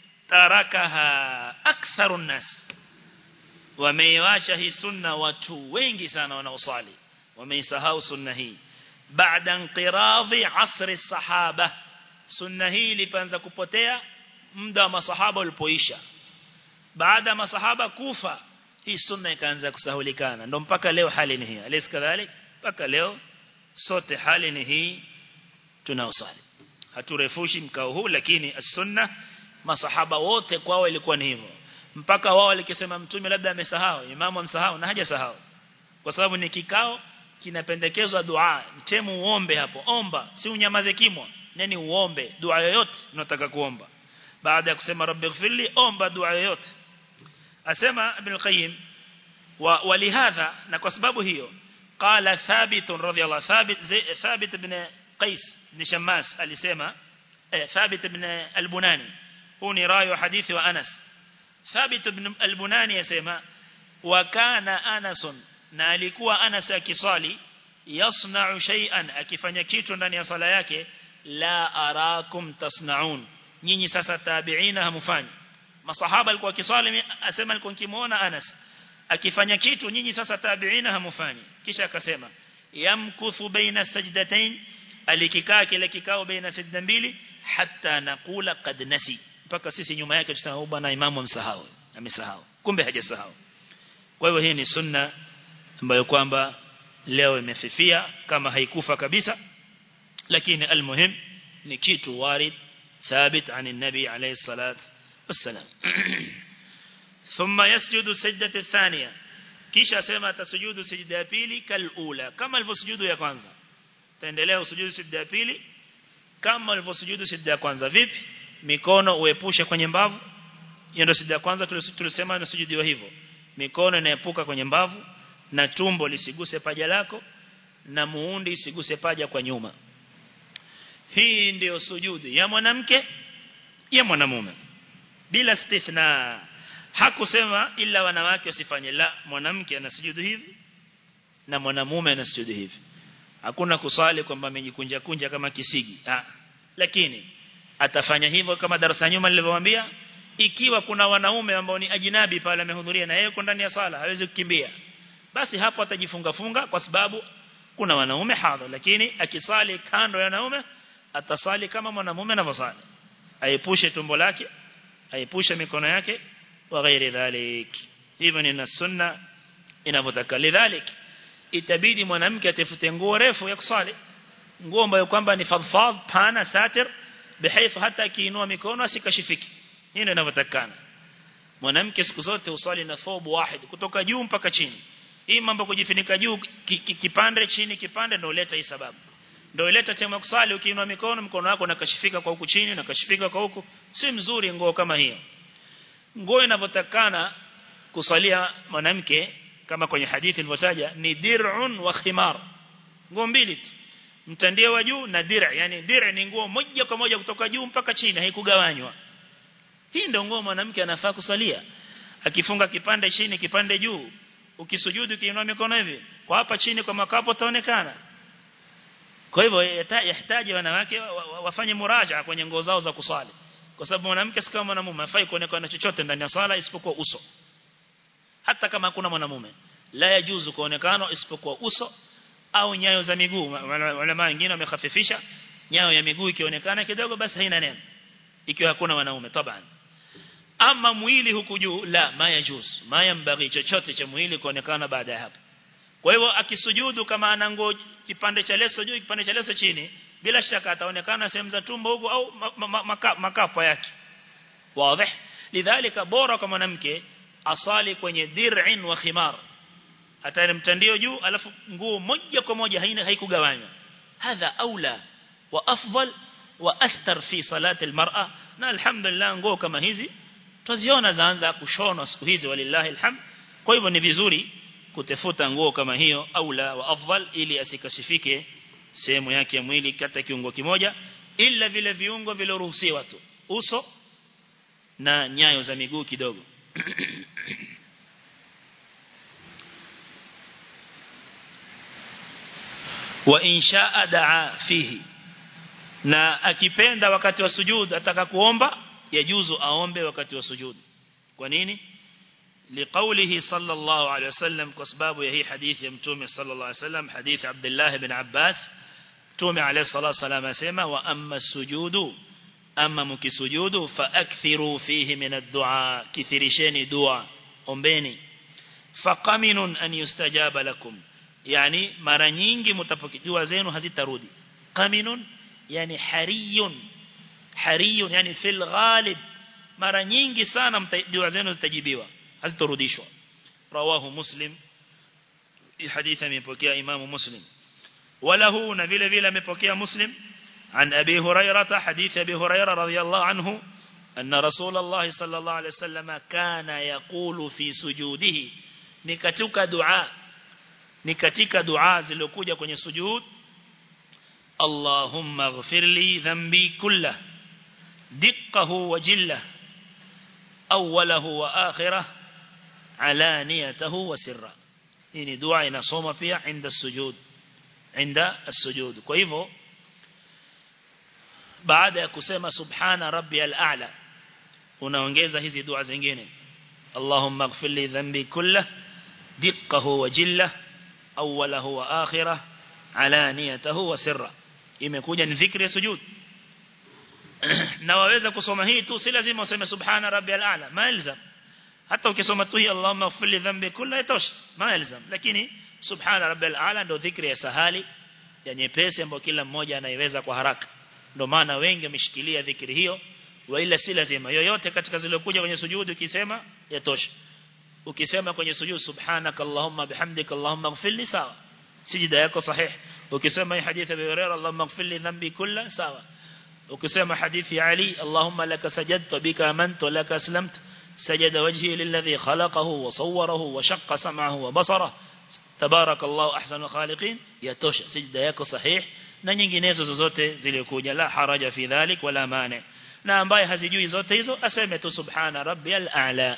tarakaha aktharu nas wameiacha hii sunna watu wengi sana wanaosali wameisahau sunna hii baada inqiradhi asri sahaba sunna hii ilianza kupotea muda wa masahaba ulipoisha baada masahaba kufa hii sunna ikaanza kusahulikana ndio mpaka leo hali ni hii alis kadhalik mpaka leo sote hali ni hii tunaosali haturefushi mkao huu lakini as-sunna masahaba wote kwao ilikuwa ni hivyo mpaka wao walikisema mtume labda amesahau imamu amsahau na hajasahau kwa sababu ni kikao kinapendekezwa dua temu uombe hapo omba si unyamaze kimwa nani uombe dua yoyote unataka kuomba baada ya kusema rabbighfirli omba dua yoyote asema ibn qayyim wa walihadha na kwa sababu hiyo qala thabit radhiyallahu thabit thabit ibn qais ibn shammas alisema eh thabit ibn al-bunani huu ni rawi wa hadithi wa anas thabit ibn al-bunani yasema wa kana anas na alikuwa anas akisali yasna'u shay'an akifanya kitu ndani ya sala yake la arakum tasna'un nyinyi sasa tabi'ina hamufanyi masahaba alikuwa akiswali asema alikuwa nikimuona Anas akifanya kitu nyinyi sasa tabi'ina hamufanyi kisha akasema yamkuthu baina sajdatain alikikaa kile kikao baina sajda mbili hatta naqula qad nasi mpaka sisi nyuma yake tusema bwana imamu amsahau amesahau kumbe hajasahau kwa hivyo hii ni sunna ambayo kwamba leo imefifia kama haikufa kabisa lakini almuhim ni kitu warid ثابت عن النبي عليه الصلاة والسلام ثم يسجد السجدة الثانية kisha sema atasujudu sijda ya pili kalula kama alivyosujudu ya kwanza taendelea usujudu sijda ya pili kama alivyosujudu sijda ya kwanza vipi mikono uepushe kwenye mbavu hiyo ndio sijda ya kwanza tulisema inasujudiwa hivyo mikono inaepuka kwenye mbavu na tumbo lisiguse paja lako na muundi isiguse paja kwa nyuma hii ndiyo sujudu ya mwanamke ya mwanamume bila stithna hakusema ila wanawake wasifanye la mwanamke anasujudu hivi na mwanamume anasujudu hivi hakuna kusali kwamba amejikunja kunja kama kisigi ah lakini atafanya hivyo kama darasa nyuma nilivyowaambia ikiwa kuna wanaume ambao ni ajinabi pale amehudhuria na yeye yuko ndani ya sala hawezi kukimbia basi hapo atajifunga funga kwa sababu kuna wanaume hadha lakini akisali kando ya wanaume atasali kama mwanamume anavyosali aepushe tumbo lake aepushe mikono yake wa ghairi dhalik hivyo ni sunna inavyotaka lidhalik itabidi mwanamke atafute nguo refu ya kusali nguo ambayo kwamba ni fadfad pana satir bihaifu hata akiinua mikono asikashifiki hii ndio inavyotakana mwanamke siku zote usali na thobu wahid kutoka juu mpaka chini hii mambo kujifunika juu kipande chini kipande ndio leta hii sababu ndio ileta tema kusali ukiinua mikono mkono wako unakashifika kwa huku chini unakashifika kwa huku si mzuri nguo kama hiyo nguo inavyotakana kusalia mwanamke kama kwenye hadithi ilivyotaja ni dir'un wa khimar nguo mbili tu mtandio wa juu na dir' yani dir' ni nguo moja kwa moja kutoka juu mpaka chini haikugawanywa hii ndio nguo mwanamke anafaa kusalia akifunga kipande chini kipande juu ukisujudu kiinua mikono hivi kwa hapa chini kwa makapo taonekana kwa hivyo yahitaji wanawake wafanye muraja kwenye nguo zao za kusali kwa sababu mwanamke si kama mwanamume hafai kuonekana chochote ndani ya sala isipokuwa uso hata kama hakuna mwanamume la yajuzu kuonekana isipokuwa uso au nyayo za miguu wale wengine wamekhafifisha nyayo ya miguu ikionekana kidogo basi haina neno ikiwa hakuna wanaume taban ama mwili huku juu la mayajuz mayambaghi chochote cha mwili kuonekana baada ya hapo kwa hivyo akisujudu kama ana nguo kipande cha leso juu kipande cha leso chini bila shaka ataonekana sehemu za tumbo huko au makapa yake wazi lidhalika bora kwa mwanamke asali kwenye dir'in wa khimar hata mtandio juu alafu nguo moja kwa moja haina haikugawanywa hadha aula wa afdal wa astar fi salati almar'a na alhamdulillah nguo kama hizi tuziona zaanza kushonwa siku hizi walillahi alhamd kwa hivyo ni vizuri kutafuta nguo kama hiyo aula wa afdal ili asikashifike sehemu yake ya mwili kata kiungo kimoja ila vile viungo viloruhusiwa tu uso na nyayo za miguu kidogo wa inshaa daa fihi na akipenda wakati wa sujud ataka kuomba yajuzu aombe wakati wa sujud kwa nini لقوله صلى الله عليه وسلم كسباب هي حديث يمتوم صلى الله عليه وسلم حديث عبد الله بن عباس تومي عليه الصلاة والسلام أسيما وأما السجود أما مكي سجود فأكثروا فيه من الدعاء كثيرشين دعاء أمبيني فقمن أن يستجاب لكم يعني mara nyingi mtapokea dua zenu hazitarudi qaminun yani hariyun hariyun yani fil ghalib mara nyingi sana dua zenu zitajibiwa hazitorudishwa rawahu muslim hadithi amepokea imamu muslim وله na vile vile amepokea muslim عن أبي هريرة حديث أبي هريرة رضي الله عنه أن رسول الله صلى الله عليه وسلم كان يقول في سجوده نكتك دعاء نكتك دعاء زلوكوجة kwenye sujud اللهم اغفر لي ذنبي كله دقه وجله أوله وآخره علانيته وسره ini dua inasoma pia inda sujud inda as-sujud kwa hivyo baada ya kusema subhana rabbiyal a'la unaongeza hizi dua zingine Allahumma ighfir li dhanbi kullah diqqahu wa jillah awwalahu wa akhirah alaniyatahu wa sirra imekuja ni dhikri ya sujud na waweza kusoma hii tu si lazima useme subhana rabbiyal a'la maelzam hata ukisoma tu hii Allahumma ighfir li dhanbi kullah itosha maelzam lakini subhana rabbiyal a'la ndio dhikri ya sahali ya nyepesi ambayo kila mmoja anaiweza kwa haraka ndio maana wengi wameshikilia dhikri hiyo wala si lazima yoyote katika zilizokuja kwenye sujudu ukisema yatosha ukisema kwenye sujudu subhanaka allahumma bihamdika allahumma ighfirli sawa sijida yako sahihi ukisema hii hadithi ya Hurairah allahumma ighfirli dhanbi kulla sawa ukisema hadithi ya Ali allahumma laka sajadtu bika amantu laka aslamtu سجد وجهي للذي خلقه وصوره وشق سمعه وبصره تبارك الله أحسن الخالقين يتوش سجد yako sahih na nyinginezo zozote zilikuja la haraja fi dhalik wala mane na ambaye hazijui zote hizo aseme tu subhana rabbiyal a'la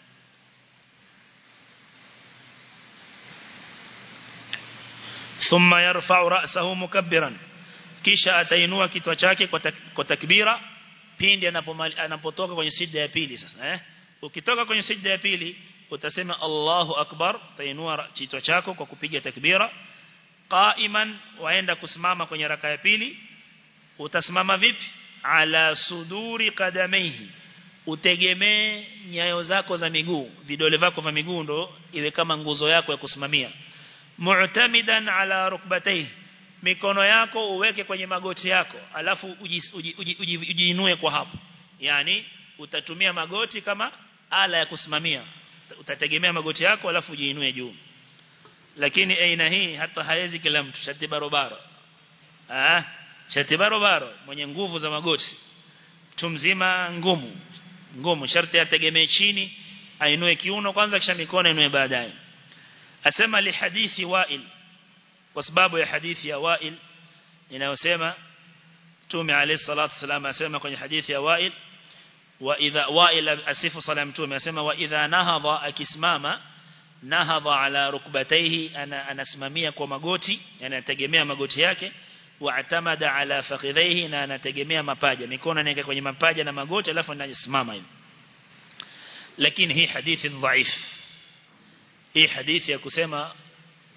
thumma yarfa'u ra'sahu mukabbiran kisha atainua kichwa chake kwa takbira pindi anapotoka kwenye sijda ya pili sasa eh ukitoka kwenye sijda ya pili utasema Allahu akbar tainua kichwa chako kwa kupiga takbira qaiman waenda kusimama kwenye raka ya pili utasimama vipi ala suduri qadamaihi utegemee nyayo zako za miguu vidole vyako vya miguu ndo iwe kama nguzo yako ya kusimamia mu'tamidan ala rukbatayhi mikono yako uweke kwenye magoti yako alafu ujiinue kwa hapo yani utatumia magoti kama ala ya kusimamia utategemea magoti yako alafu ujiinue juu lakini aina hii hata haezi kila mtu shati barobaro ah shati barobaro mwenye nguvu za magoti mtu mzima ngumu ngumu sharti ategemee chini ainue kiuno kwanza kisha mikono inue baadaye asema li hadithi wa'il kwa sababu ya hadithi ya wa'il inayosema Mtume alayhi salatu wasallam asema kwenye hadithi ya wa'il wa idha wa'il asifu sala mtume asema wa idha nahadha akisimama nahadha ala rukbatayhi ana anasimamia kwa magoti yani anategemea magoti yake wa atamada ala fakhidhaihi na anategemea mapaja mikono anaweka kwenye mapaja na magoti alafu anasimama hivi lakini hii hadithi dhaif hii hadithi ya kusema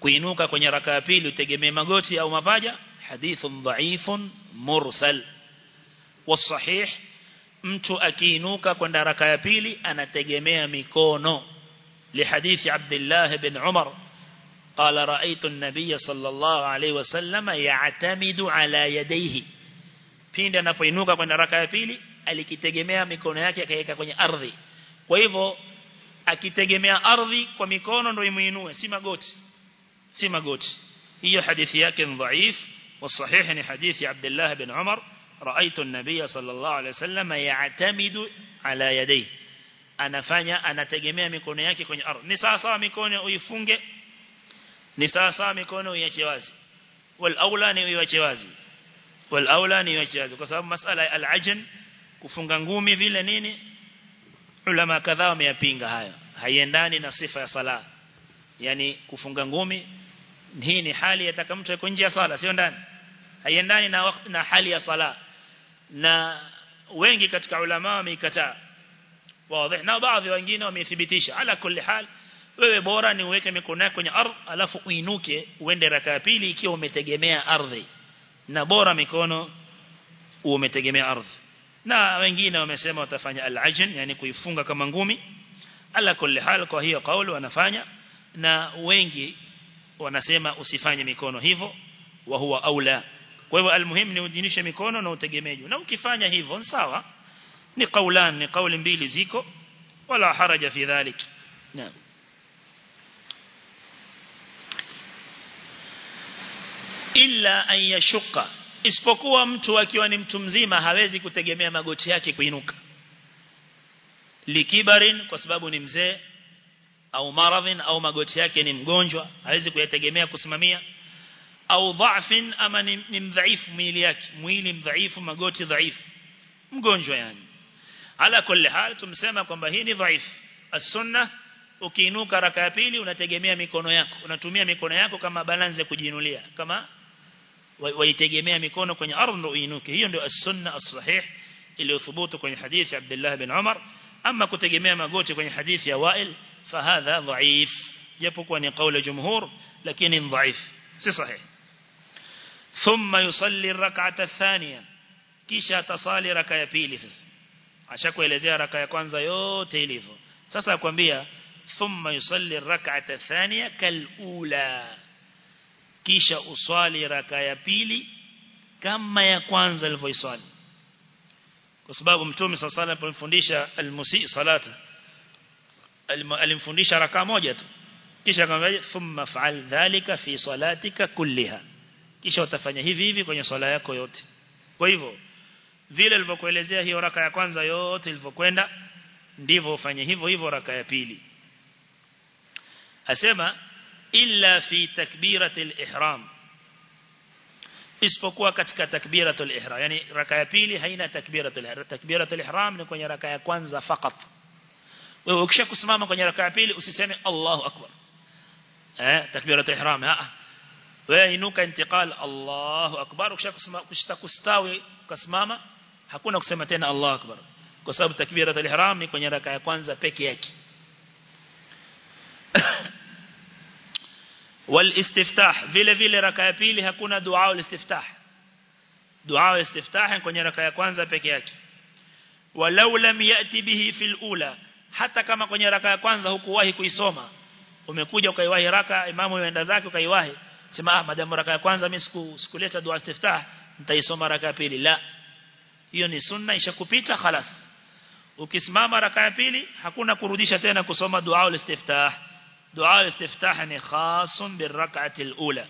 kuinuka kwenye raka ya pili utegemee magoti au mapaja hadithun dhaifun mursal wasahih mtu akiinuka kwenda raka ya pili anategemea mikono لحديث عبد الله بن عمر قال رأيت النبي صلى الله عليه وسلم يعتمد على يديه pindi anapoinuka kwenda raka ya pili alikitegemea mikono yake akaweka kwenye ardhi kwa hivyo akitegemea ardhi kwa mikono ndio imuinue si magoti si magoti hiyo hadithi yake ni dhaif والصحيح ni hadithi Abdullah bin Umar رأيت النبي صلى الله عليه وسلم يعتمد على يديه anafanya anategemea mikono yake kwenye ardhi ni sawa sawa mikono uifunge ni sawa sawa mikono uiache wazi wal aula ni uiache wazi wal aula ni uiache wazi kwa sababu masala ya al-ajn kufunga ngumi vile nini ulama kadhaa wameyapinga hayo haiendani na sifa ya sala yani kufunga ngumi hii ni hali yataka mtu yuko nje ya sala sio ndani haiendani na wakati na hali ya sala na wengi katika ulama wameikataa wazi na baadhi wengine wamethibitisha ala kulli hal wewe bora ni uweke mikono yako kwenye ardhi alafu uinuke uende raka ya pili ikiwa umetegemea ardhi na bora mikono umetegemea ardhi na wengine wamesema watafanya al-ajn yani kuifunga kama ngumi ala kulli hal kwa hiyo kauli wanafanya na wengi wanasema usifanye mikono hivyo wa huwa aula kwa hivyo almuhim ni ujinishe mikono na utegemeju na ukifanya hivyo ni sawa ni kaulan ni kauli mbili ziko wala haraja fi dhalik naam illa an yashuqa isipokuwa mtu akiwa ni mtu mzima hawezi kutegemea magoti yake kuinuka likibarin kwa sababu ni mzee au maradhin au magoti yake ni mgonjwa hawezi kuyategemea kusimamia au dhafin ama ni, ni mdhaifu mwili yake mwili mdhaifu magoti dhaifu mgonjwa yani ala kulli hal tumsema kwamba hii ni dhaifu as-sunnah ukiinuka raka ya pili unategemea mikono yako unatumia mikono yako kama balance kujiinulia kama waitegemea mikono kwenye ardhi ndio uinuke hiyo ndio as-sunnah as-sahih iliyothubutu kwenye hadithi Abdullah bin Umar ama kutegemea magoti kwenye hadithi ya Wa'il fahadha dhaif japokuwa ni kauli jumhur lakini ni dhaif si sahih thumma yusalli ar-rak'ata ath-thaniya kisha atasali raka ya pili sasa ashakuelezea raka ya kwanza yote ilivyo sasa akwambia thumma yusalli ar-rak'ata ath-thaniya kal-ula kisha uswali raka ya pili kama ya kwanza alivyoiswali kwa sababu mtume sallallahu alayhi alifundisha almusi salata alimfundisha raka moja tu kisha akamwambia thumma fa'al dhalika fi salatika kulliha kisha utafanya hivi hivi kwenye swala yako yote kwa hivyo vile alivyokuelezea hiyo raka ya kwanza yote ilivyokwenda ndivyo ufanye hivyo hivyo raka ya pili asema illa fi takbiratil ihram isipokuwa katika takbiratul ihram yani raka ya pili haina takbiratul ihram takbiratul ihram ni kwenye raka ya kwanza fakat wewe ukisha kusimama kwenye raka ya pili usiseme Allahu akbar eh takbiratul ihram ah wewe inuka intiqal Allahu akbar ukisha kusimama kustawi kusimama hakuna kusema tena Allahu akbar kwa sababu takbiratul ihram ni kwenye raka ya kwanza peke yake والاستفتاح vile vile raka ya pili hakuna dua ulistiftah dua ulistiftah kwenye raka ya kwanza peke yake walau lam yati bihi fil ula hata kama kwenye raka ya kwanza hukuwahi kuisoma umekuja ukaiwahi raka imamu yuenda zake ukaiwahi sema ah madamu raka ya kwanza mimi siku sikuleta dua istiftah nitaisoma raka ya pili la hiyo ni sunna ishakupita خلاص ukisimama raka ya pili hakuna kurudisha tena kusoma dua ulistiftah دعاء الاستفتاح خاص بالركعة الأولى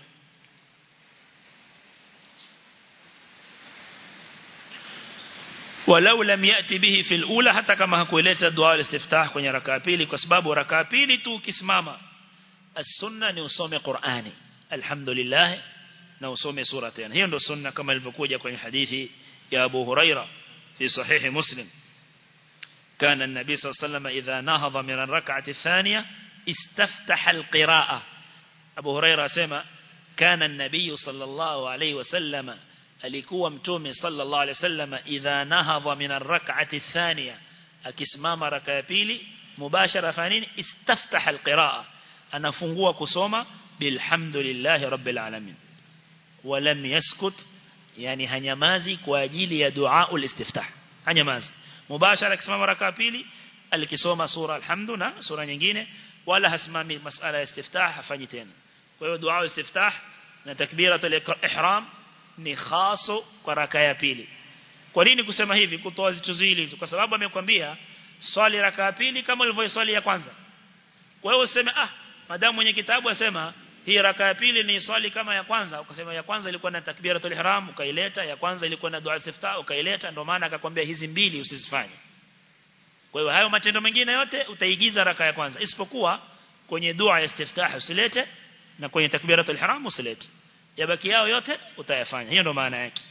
ولو لم يأتي به في الأولى حتى كما هكوليت دعاء الاستفتاح kwenye raka pili kwa sababu raka pili tu ukisimama as-sunna ni usome Qur'ani alhamdulillah na usome sura tena hiyo ndio sunna kama ilivyokuja kwenye hadithi ya Abu Huraira fi sahihi Muslim كان النبي صلى الله عليه وسلم إذا نهض من الركعة الثانية استفتح القراءة أبو هريرة سمع كان النبي صلى الله عليه وسلم alikuwa mtume sallallahu alaihi wasallam idha nahadha min ar-rak'ati ath-thaniya akisimama raka ya pili mubashara fanini istaftaha al-qiraa anafungua kusoma bilhamdulillahi rabbil alamin walam yaskut yani hanyamazi kwa ajili ya dua ulistiftah hanyamazi mubashara akisimama raka pili alikisoma sura alhamdu na sura nyingine wala hasimami masala ya istiftah hafanyi tena kwa hiyo dua istiftah na takbiratul ihram ni khaso kwa raka ya pili kwa nini kusema hivi kutoa zitu zili kwa sababu amekwambia swali raka ya pili kama ulivyoswali ya kwanza kwa hiyo useme ah madamu mwenye kitabu asema hii raka ya pili ni swali kama ya kwanza ukasema ya kwanza ilikuwa na takbiratul ihram ukaileta ya kwanza ilikuwa na dua istiftah ukaileta ndio maana akakwambia hizi mbili usizifanye kwa hiyo hayo matendo mengine yote utaigiza raka ya kwanza isipokuwa kwenye dua ya istiftah usilete na kwenye takbiratul ihram usilete yabaki yao yote utayafanya hiyo ndio maana yake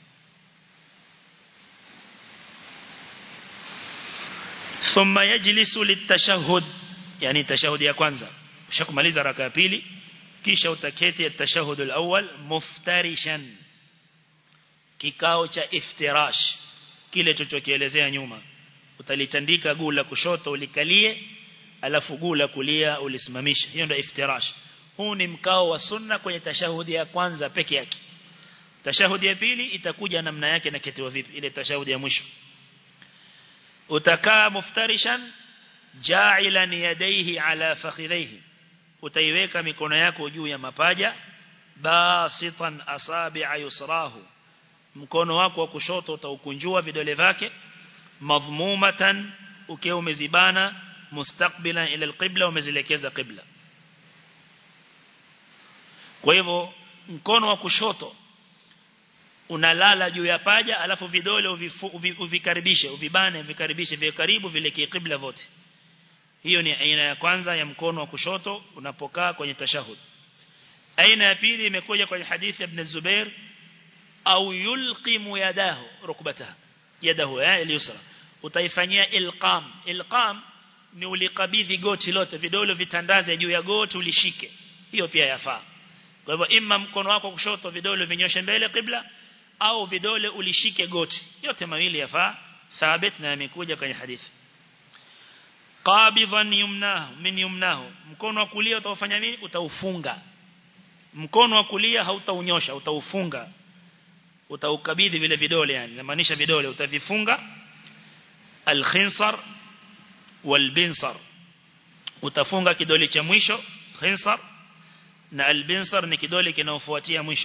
ثم يجلس للتشهد يعني تشهد ya kwanza ushakumaliza raka ya pili kisha utaketi at-tashahhud al-awwal muftarishan kikao cha iftirash kile tulichokielezea nyuma utalitandika guu la kushoto ulikalie alafu guu la kulia ulisimamisha hiyo ndio iftirash huu ni mkao wa sunna kwenye tashahudi ya kwanza peke yake tashahudi ya pili itakuja namna yake na ketiwa vipi ile tashahudi ya mwisho utakaa muftarishan ja'ilan yadayhi ala fakhidhihi utaiweka mikono yako juu ya mapaja basitan asabi'a yusrahu mkono wako wa kushoto utaukunjua vidole vyake madhmumatan ukiwa umezibana mustaqbilan ila alqibla umezielekeza qibla kwa hivyo mkono wa kushoto unalala juu ya paja alafu vidole uvikaribishe uvibane vikaribishe vile karibu vile kibla vote hiyo ni aina ya kwanza ya mkono wa kushoto unapokaa kwenye tashahud aina ya pili imekuja kwenye hadithi ya ibn Zubair au yulqimu yadahu rukbataha yadahu ya al-yusra utaifanyia ilqam ilqam ni ulikabidhi goti lote vidole vitandaze juu ya goti ulishike hiyo pia yafaa kwa hivyo imma mkono wako kushoto vidole vinyoshe mbele qibla au vidole ulishike goti yote mawili yafaa thabit na yamekuja kwenye hadithi qabidhan yumnahu min yumnahu mkono wa kulia utaufanya nini utaufunga mkono wa kulia hautaunyosha utaufunga utaukabidhi vile vidole yani inamaanisha vidole utavifunga al-khinsar wal-binsar utafunga kidole cha mwisho khinsar na al-binsar ni kidole kinaofuatia mwisho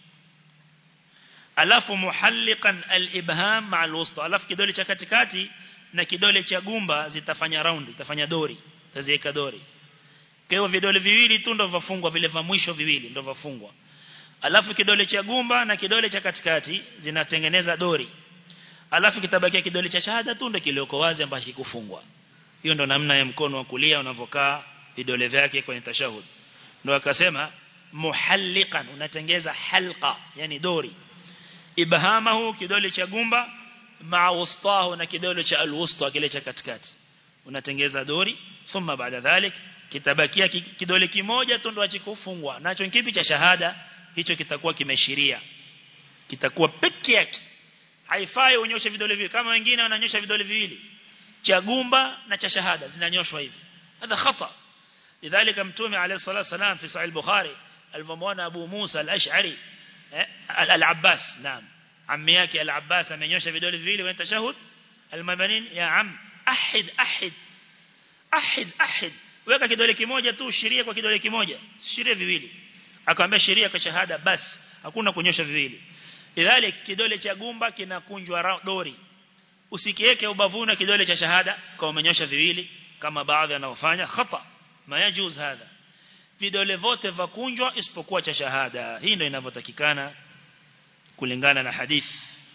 alafu muhalliqan al-ibham ma'a al-wusta alafu kidole cha katikati na kidole cha gumba zitafanya round itafanya dori taziweka dori kwa hiyo vidole viwili tu ndio vafungwa vile vya mwisho viwili ndio vafungwa alafu kidole cha gumba na kidole cha katikati zinatengeneza dori alafu kitabakia kidole cha shahada tu ndio kilioko wazi ambacho kikufungwa hiyo ndo namna ya mkono wa kulia unavokaa vidole vyake kwenye tashahud ndio akasema muhalliqan unatengeza halqa yani dori ibhamahu kidole cha gumba maa wustahu na kidole cha alwusta kile cha katikati unatengeza dori thumma baada dhalik kitabakia kidole kimoja tu ndo achikufungwa nacho kipi cha shahada hicho kitakuwa kimeshiria kitakuwa peke yake haifai unyoshe vidole viwili kama wengine wananyosha vidole viwili cha gumba na cha shahada zinanyoshwa hivi hadha khata lidhalika mtume alayhi salatu wasalam fi sahih al-bukhari alipomwona abu musa al-ash'ari al-abbas naam ammi yake al-abbas amenyosha vidole viwili wa tashahud al-mabanin ya am ahid ahid ahid ahid weka kidole kimoja tu shiria kwa kidole kimoja shiria viwili akamwambia sheria kwa shahada basi hakuna kunyosha viwili lidhalik kidole cha gumba kinakunjwa dori usikiweke ubavuni kidole cha shahada kama umenyosha viwili kama baadhi wanaofanya khata mayajuz hadha vidole vote vakunjwa isipokuwa cha shahada hii ndio inavyotakikana kulingana na hadith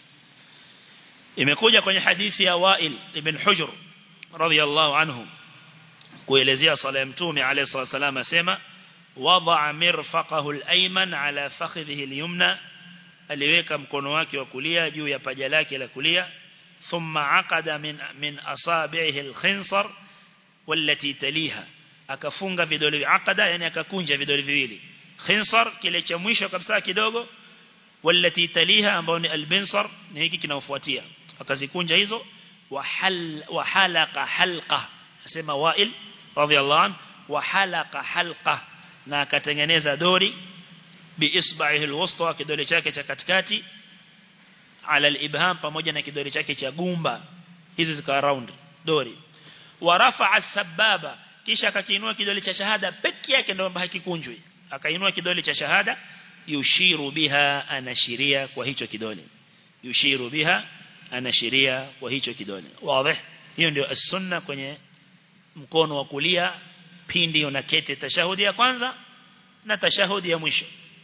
imekuja kwenye hadithi ya Wail ibn Hujr radhiyallahu anhu kuelezea sala ya mtume alayhi salatu wasallam asema wada'a mirfaqahu al-ayman ala fakhidhihi al-yumna aliweka mkono wake wa kulia juu ya paja lake la kulia thumma aqada min min asabi'ihi al-khinsar wallati taliha akafunga vidole aqada yani akakunja vidole viwili khinsar kile cha mwisho kabisa kidogo wallati taliha ambao ni al-binsar ni hiki kinaofuatia akazikunja hizo wa hal wa halaqa halqa asema wa'il radiyallahu anhu wa halaqa halqa na akatengeneza dori biisba'ihi alwusta kidole chake cha katikati ala alibham pamoja na kidole chake cha gumba hizi zikawa round dori wa rafa'a sababa kisha akakiinua kidole cha shahada peke yake ndio hakikunjwi akainua kidole cha shahada yushiru biha anashiria kwa hicho kidole yushiru biha anashiria kwa hicho kidole wazi hiyo ndio as-sunna kwenye mkono wa kulia pindi unaketi tashahudi ya kwanza na tashahudi ya mwisho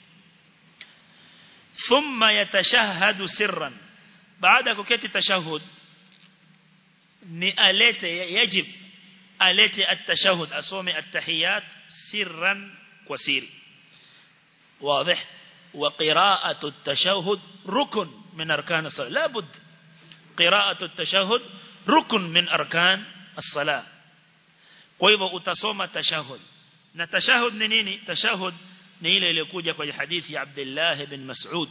thumma yatashahhadu sirran baada kuketi tashahud ni alete yajib alete at-tashahhud asome at-tahiyat sirran kwa siri واضح وقراءة التشهد ركن من أركان الصلاة لا بد قراءة التشهد ركن من أركان الصلاة kwa utasoma tashahud na tashahud ni nini tashahud ni ile iliyokuja kwenye hadithi ya Abdullah ibn Mas'ud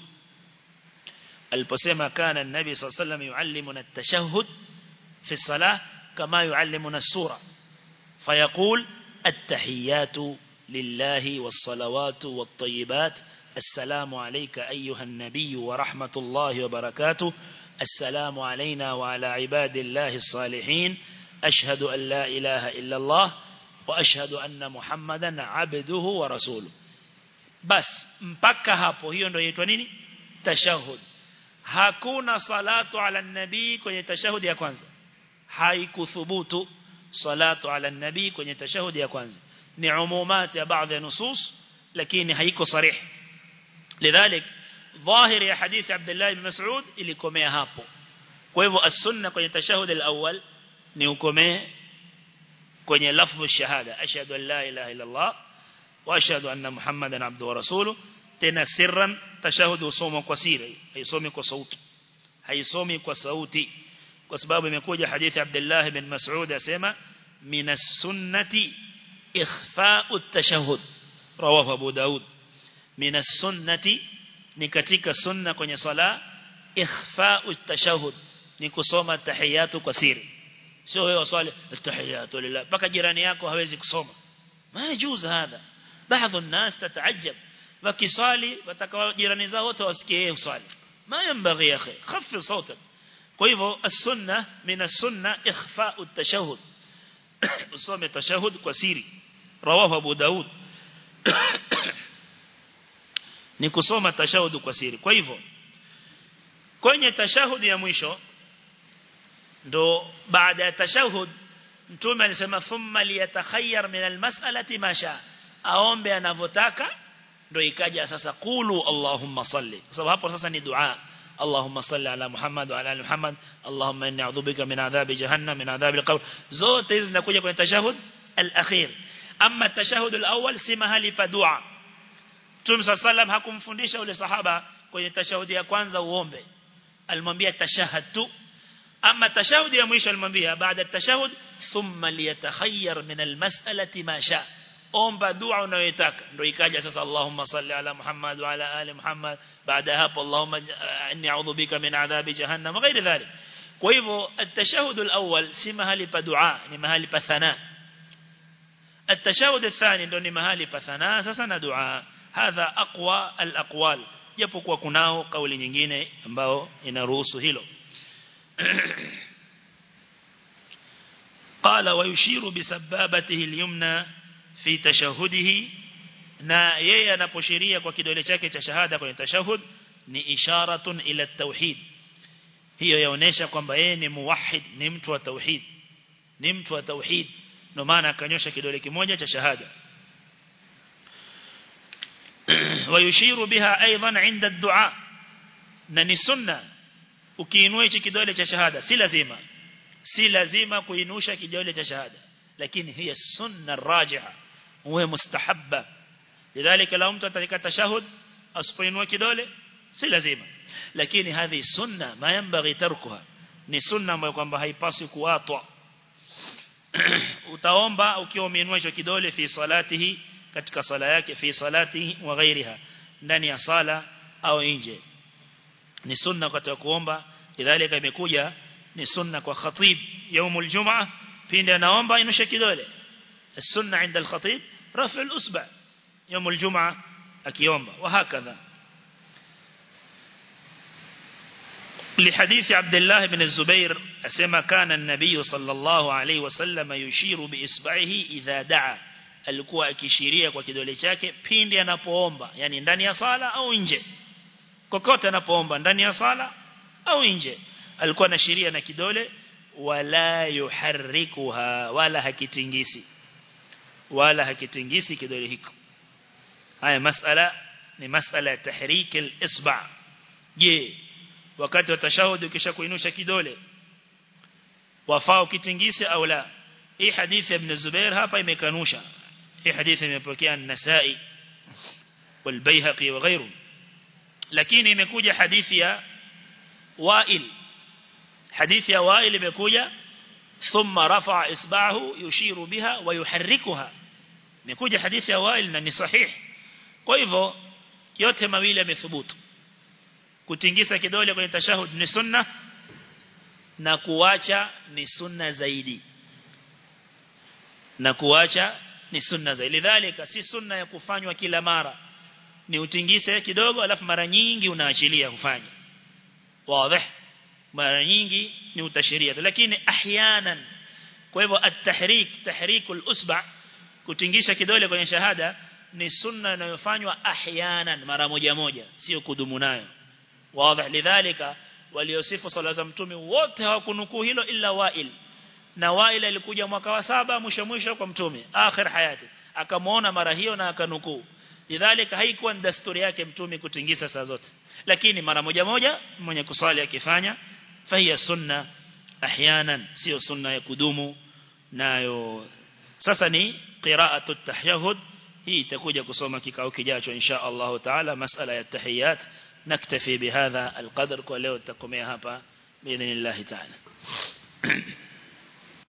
aliposema kana an-nabi sallallahu alayhi wasallam yuallimuna at-tashahhud fi as-salah kama yuallimuna as-sura fayaqul at-tahiyyatu lillahi was-salawatu wat-tayyibat السلام عليك أيها النبي ورحمة الله وبركاته السلام علينا وعلى عباد الله الصالحين أشهد أن لا إله إلا الله وأشهد أن محمدا عبده ورسوله بس mpaka hapo hiyo ndio inaitwa nini tashahud hakuna salatu ala nabii kwenye tashahudi ya kwanza haikuthubutu salatu ala nabii kwenye tashahudi ya kwanza ni umumat ya baadhi ya nusus lakini haiko sarih lidhalik ظاهر ya hadithi Abdullah ibn Mas'ud ilikomea hapo kwa hivyo as-sunna kwenye tashahud al-awwal ni ukomee kwenye lafdhu shahada ashhadu an la ilaha illa Allah wa ashhadu anna muhammadan abduhu wa rasuluhu tena sirran tashahud usoma kwa siri haisomi kwa sauti haisomi kwa sauti kwa sababu imekuja hadithi Abdullah ibn Mas'ud asema minas sunnati ikhfa'u at-tashahhud rawahu Abu Daud minas sunnati ni katika sunna kwenye sala ikhfa'u at-tashahhud ni kusoma tahiyatu kwa siri sio wewe usali tahiyatu lillah mpaka jirani yako hawezi kusoma ma yajuz hada baadhi الناس تتعجب wakiswali watakao jirani zao wote wasikie yeye uswali ma yanbaghi ya akhi khafif sautak kwa hivyo as-sunna min as-sunna ikhfa'u at-tashahhud usome tashahhud kwa siri rawahu Abu Daud ni kusoma tashahhud kwa siri kwa hivyo kwenye tashahhud ya mwisho ndo baada ya tashahhud mtume alisema thumma liyatakhayyar min al-mas'alati ma sha aombe anavyotaka ndo ikaja sasa qulu allahumma salli kwa sababu hapo sasa ni dua اللهم صل على محمد وعلى ال محمد اللهم اني اعوذ بك من عذاب جهنم من عذاب القبر zote hizi zinakuja kwenye tashahud al-akhir amma tashahud al-awwal si mahali pa dua Mtume sallam hakumfundisha ule sahaba kwenye tashahudi ya kwanza uombe alimwambia tashahhad tu amma tashahudi ya mwisho alimwambia baada tashahud thumma liyatakhayyar min al-mas'alati ma sha omba dua unayotaka ndio ikaja sasa Allahumma salli ala Muhammad wa ala ali Muhammad baada hapo Allahumma inni a'udhu bika min adhabi jahannam ghairi dhalik kwa hivyo at-tashahhud al-awwal si mahali pa dua ni mahali pa thana at-tashahhud athani ndio ni mahali pa thana sasa na dua hadha aqwa al-aqwal japokuwa kunao kauli nyingine ambao inaruhusu hilo قال ويشير بسبابته اليمنى fi tashahudihi na yeye anaposhiria kwa kidole chake cha shahada kwenye tashahud ni isharatun ila tauhid hiyo yaonesha kwamba yeye ni muwahhid ni mtu wa tauhid ni mtu wa tauhid ndio maana akanyosha kidole kimoja cha shahada ويشير بها ايضا عند الدعاء na ni sunna ukiinua hichi kidole cha shahada si lazima si lazima kuinusha kidole cha shahada lakini hiya sunna rajiha huwa mustahabba lidhalika la mtu atalika tashahud asipoinua kidole si lazima lakini hadhi sunna ma yanbaghi tarkuha ni sunna ambayo kwamba haipaswi kuatwa utaomba ukiwa umeinua hicho kidole fi salatihi katika sala yake fi salatihi wa ghairiha ndani ya sala au nje ni sunna wakati kuomba lidhalika imekuja ni sunna kwa khatib yaumul jumaa pindi anaomba inusha kidole السنة عند الخطيب رفع الأسبع يوم الجمعة akiomba وهكذا لحديث عبد الله بن الزبير أسمى كان النبي صلى الله عليه وسلم يشير بإصبعه إذا دعا alikuwa akishiria kwa kidole chake pindi anapoomba yani ndani ya sala au nje kokote anapoomba ndani ya sala au nje alikuwa anashiria na kidole wala yuharrikuha wala hakitingisi wala hakitingisi kidole hiko haya masala ni masala ya tahrik al-isba je wakati wa tashahudi ukisha kuinusha kidole wafaa ukitingise au la hii hadithi ya ibn Zubair hapa imekanusha hii hadithi imepokea an-Nasa'i wal-Baihaqi wa ghayru lakini imekuja hadithi ya Wa'il hadithi ya Wa'il imekuja thumma rafa'a isba'ahu yushiru biha wa yuharrikuha imekuja hadithi ya Wa'il na ni sahih kwa hivyo yote mawili yamethubutu kutingisa kidole kwenye tashahud ni sunna na kuacha ni sunna zaidi na kuacha ni sunna zaidi lidhalika si sunna ya kufanywa kila mara ni utingise kidogo alafu mara nyingi unaachilia kufanya wazi mara nyingi ni utashiria lakini ahyanan kwa hivyo at-tahrik tahrikul usba kutingisha kidole kwenye shahada ni sunna inayofanywa ahyanan mara moja moja sio kudumu nayo wazi lidhalika waliosifu sala za mtume wote hawakunukuu hilo illa Wail na Wail alikuja mwaka wa saba mwisho mwisho kwa mtume akhir hayati akamuona mara hiyo na akanukuu lidhalika haikuwa ni desturi yake mtume kutingisa saa zote lakini mara moja moja mwenye kusali akifanya fahiya sunna ahyanan sio sunna ya kudumu nayo sasa ni qira'atu tahyahud hii itakuja kusoma kikao kijacho insha Allah taala masala ya tahiyat نكتفي بهذا القدر ولو تقومي هابا بإذن الله تعالى